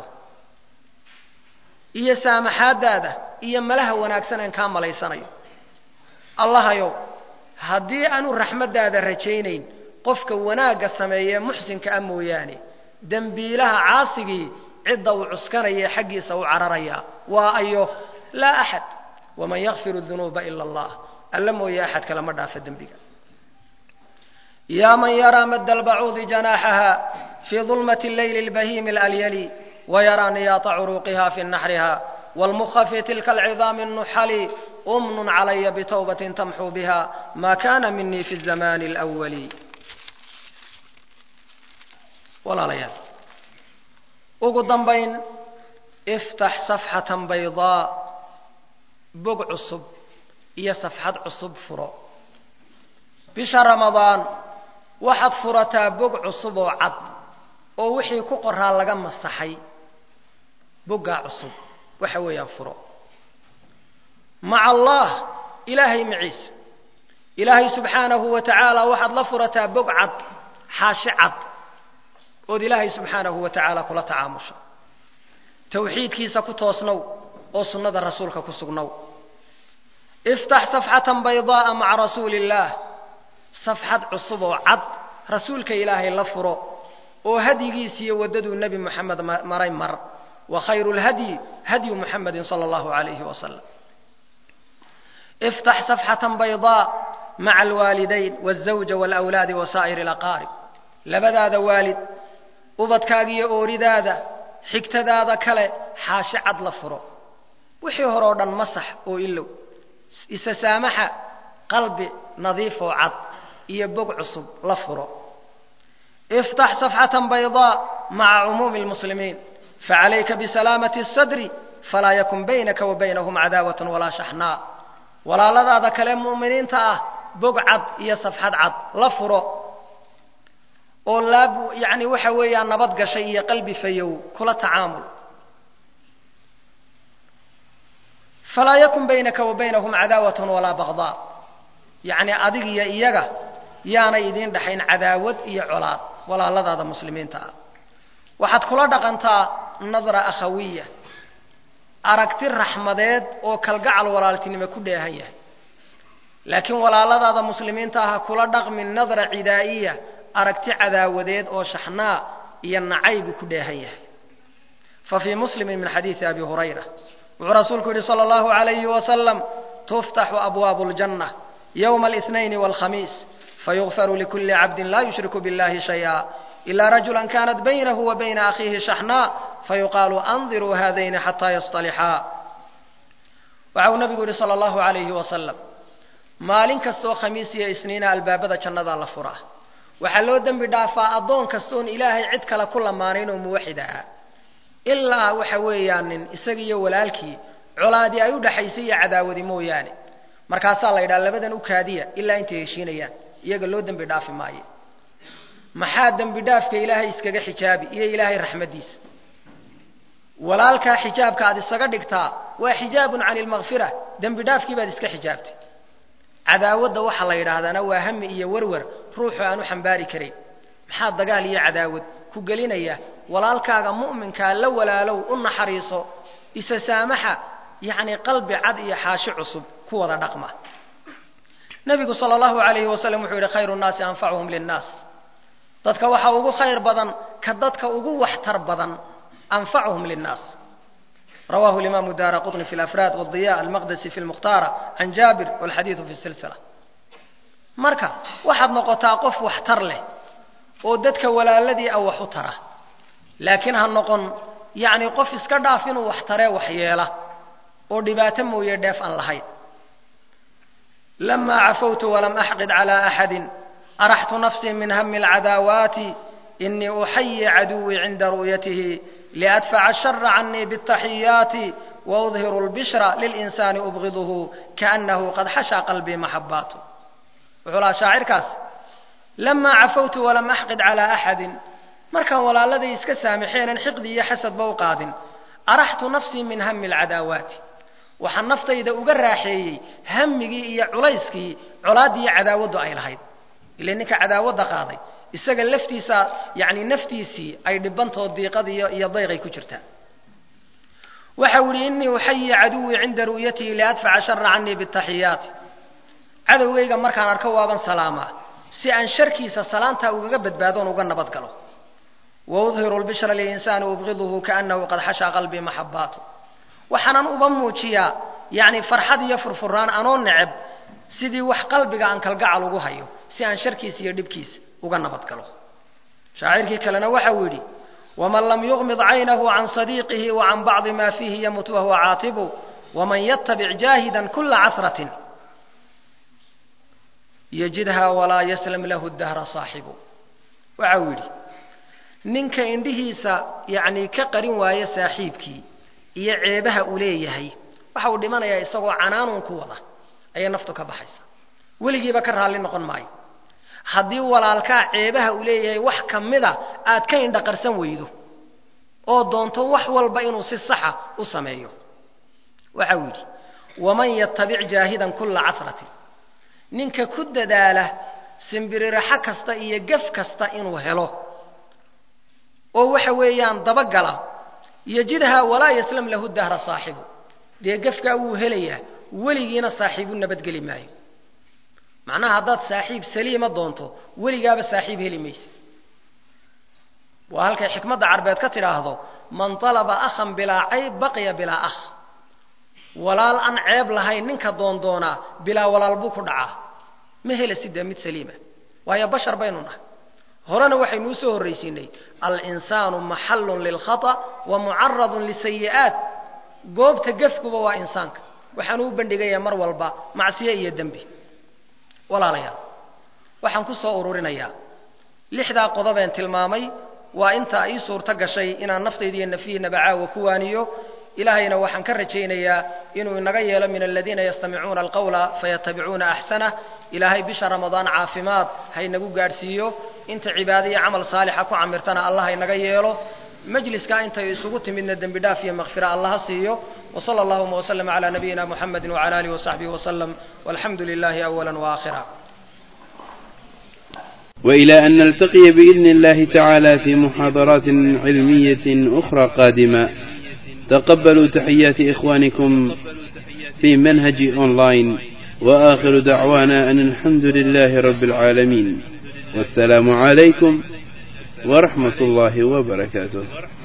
iyo saamaxaaddaada iyo malaha wanaagsan aan kaa malaysanayo allahayow haddii aanu raxmaddaada rajaynayn qofka wanaagga sameeyee muxsinka ah mooyaane dembiilaha caasigii cidda uu cuskanaya xaggiisa u cararayaa waa ayo laa axad waman yakfiru dunuuba ila allah alla mooye axad kale ma dhaafa dembiga yaa man yaraa madda albacuudi janaaxaha fii dulmati leyli lbahiimi alalyali wayaraa niyaata curuuqiha fi naxriha wاlmukha fi tilka alcidaami الnuxali umnun calaya bitawbatin tamxuu biha ma kana minii fi الzamani اlأwali walaalayaal ugu dambayn iftax safxatan baydaa bog cusub iyo safxad cusub furo bisha ramadaan waxaad furataa bog cusub oo cad oo wixii ku qoraa laga masaxay boggaa cusub waxa weeyaan furo maca allah ilaahay maciisa ilaahay subxaanahu wa tacaala waxaad la furataa bog cad xaashi cad ood ilaahay subxaanahu wa tacaala kula tacaamusha tawxiidkiisa ku toosnow oo sunnada rasuulka ku sugnow iftax safxatan baydaaa maca rasuuli illaah safxad cusub oo cad rasuulka ilaahay la furo oo hadyigiisiiyo waddaduu nebi moxamed maray mar wa khayru lhadyi hadyu muxamedin sala allahu calayhi wasalam iftax safxatan baydaa maca alwaalidayn walzawja walawlaadi wa saa'iri alaqaarib labadaada waalid ubadkaaga iyo ooridaada xigtadaada kale xaashi cad la furo wixii hore oo dhan masax oo ilow isa saamaxa qalbi nadiif oo cad iyo bog cusub la furo iftax safxatan baydaa maca cumuumi lmuslimiin facalayka bisalaamati اsadri falaa yakun baynaka wa baynahum cadaawat walaa shaxnaa walaaladaada kale mu'miniinta ah bog cad iyo safxad cad la furo oo laab yani waxa weeyaan nabad gashay iyo qalbi fayow kula tacaamul falaa yakun baynaka wa baynahum cadaawat walaa bagdaa yacni adig iyo iyaga yaanay idiin dhaxayn cadaawad iyo colaad walaaladaada muslimiinta ah waxaad kula dhaqantaa nadra akhawiya aragti raxmadeed oo kalgacal walaaltinimo ku dheehan yahay laakiin walaaladaada muslimiinta ah ha kula dhaqmin nadra cidaa'iya aragti cadaawadeed oo shaxnaa iyo nacaybu ku dheehan yahay fa fii muslimin min xadiidi abi hurayra wuxuu rasuulku yidhi sala allahu alayhi wasalam tuftaxu abwaabu ljanna yowma alihnayn walkhamiis fayugfaru likuli cabdin laa yushriku biاllahi shayئa ila rajula kanat baynahu wa bayna akhiihi shaxnaa fayuqaalu andiruu haadayni xataa yasطalixaa waxa uu nabigu yidhi sala allahu alayhi wasalam maalin kastoo khamiis iyo isniina albaabada jannadaa la furaa waxaa loo dembi dhaafaa addoon kastoon ilaahay cid kale ku lamaanayn oo muwaxid ahaa ilaa waxa weeyaan nin isaga iyo walaalkii colaadii ay u dhaxaysay iyo cadaawadi mooyaane markaasaa la yidhaha labadan u kaadiya ilaa intay heshiinayaan iyaga loo dembi dhaafi maayo maxaa dembi dhaafka ilaahay iskaga xijaabi iyo ilaahay raxmaddiisa walaalkaa xijaabka aad isaga dhigtaa waa xijaabun cani lmakfira dembi dhaafkii baad iska xijaabtay cadaawadda waxaa la yidhaahdaana waa hami iyo werwer ruuxu aan u xambaari karayn maxaa dagaal iyo cadaawad ku gelinaya walaalkaaga mu'minkaa la walaalow u naxariiso isa saamaxa yacni qalbi cad iyo xaashi cusub ku wada dhaqma nebigu sala allahu alayhi wasalam wuxuu yidhi khayru nnaasi anfacuhum linnaas dadka waxaa ugu khayr badan ka dadka ugu waxtar badan anfacuhum linnaas rawahu imaamu daara qطni fi lafraad wadiya almaqdesi fi lmukhtaara can jaabir walxadiidu fi silsila marka waxaad noqotaa qof waxtar leh oo dadka walaaladii a wax u tara laakiin ha noqon yacni qof iska dhaaf inuu wax taree wax yeela oo dhibaato mooye dheef aan lahayn lama cafawtu walam axqid calى axadi araxtu nafsii min hami اlcadaawaati inii uxayi caduwii cinda ru'yatihi liadfaca ashara canii bاtaxiyaati waudhiru اlbishra lilinsaani ubgiduhu kaanahu qad xashaa qalbii maxabaatu wuxuu lahaa shaacirkaas lamaa cafawtu walam axqid calaa axadin markaan walaaladay iska saamixeenan xiqdi iyo xasadba u qaadin araxtu nafsii min hami alcadaawaati waxaan naftayda uga raaxeeyey hamigii iyo culayskii colaaddii iyo cadaawaddu ay lahayd ile ninka cadaawadda qaaday isaga laftiisa yacni naftiisii ay dhibantoo diiqad iyo iyo dayqay ku jirtaa waxa uu yihi innii uxayi caduwii cinda ru'yatihi liadfaca shara canii bitaxiyaati cadowgayga markaan arko waaban salaamaa si aan sharkiisa salaantaa ugaga badbaadoon uga nabad galo waudhiru lbishra lilinsaani ubqiduhu kaanahu qad xashaa qalbii maxabaatu waxaanan uba muujiyaa yacni farxad iyo furfuraan anoo neceb sidii wax qalbiga aan kalgacal ugu hayo si aan sharkiisa iyo dhibkiisa uga nabad galo shaacirkii kalena waxa uu yidhi waman lam yuqmid caynahu can sadiiqihi wa can bacdi ma fiihi yamut wahuwa caatibu waman yatabic jaahidan kula casratin yajidha walaa yaslam lahu dahra saaxibu waxa uu yidhi ninka indhihiisa yacni ka qarin waayo saaxiibkii iyo ceebaha uu leeyahay waxa uu dhimanayaa isagoo canaanuun ku wada ayay naftu ka baxaysa weligiiba ka raalli noqon maayo haddii walaalkaa ceebaha uu leeyahay wax ka mida aad ka indhaqarsan weydo oo doonto wax walba inuu si saxa u sameeyo waxa uu yidhi waman yatabic jaahidan kulla casratin ninka ku dadaala simbiriraxo kasta iyo gaf kasta inuu helo oo waxa weeyaan dabagala yajidhaa walaa yaslam lahu dahra saaxibu dee gafkaa wuu helayaa weligiina saaxiibu nabadgeli maayo macnaha haddaad saaxiib saliima doonto weligaaba saaxiib heli maysa waa halkay xikmadda carbeed ka tidhaahdo man talaba akhan bilaa cayb baqiya bilaa akh walaal aan ceeb lahayn ninka doondoonaa bilaa walaal buu ku dhacaa ma hela sidee mid saliima waayo bashar baynu nahay horena waxaynu usoo horraysiinay alinsaanu maxallun lilkhata wa mucaradun lisayi'aat goobta gefkuba waa insaanka waxaanu u bandhigayaa mar walba macsiyo iyo dembi walaalayaal waxaan ku soo ururinayaa lixdaa qodobeen tilmaamay waa intaa ii suurto gashay inaan naftayda iyo nafyihiinaba caawa ku waaniyo ilaahayna waxaan ka rajaynayaa inuu inaga yeelo min aladiina yastamicuuna alqawla fayatabicuuna axsanah ilaahay bisha ramadaan caafimaad haynagu gaadhsiiyo inta cibaado iyo camal saalixa ku camirtana allah haynaga yeelo majliskaa intay isugu timidna dembi dhaaf iyo makfira allaha siiyo wsala allahuma wslm cla nabiyina muxamedi wcala alihi wasaxbihi wslm walxamdu lilahi awala waakhira وإلى أن نلتقي بإذن الله تعالى في محاضرات علمية أخرى قادمة تقبلوا تحيات إخوانكم في منهج أونلاين وآخر دعوانا أن الحمد لله رب العالمين والسلام عليكم ورحمة الله وبركاته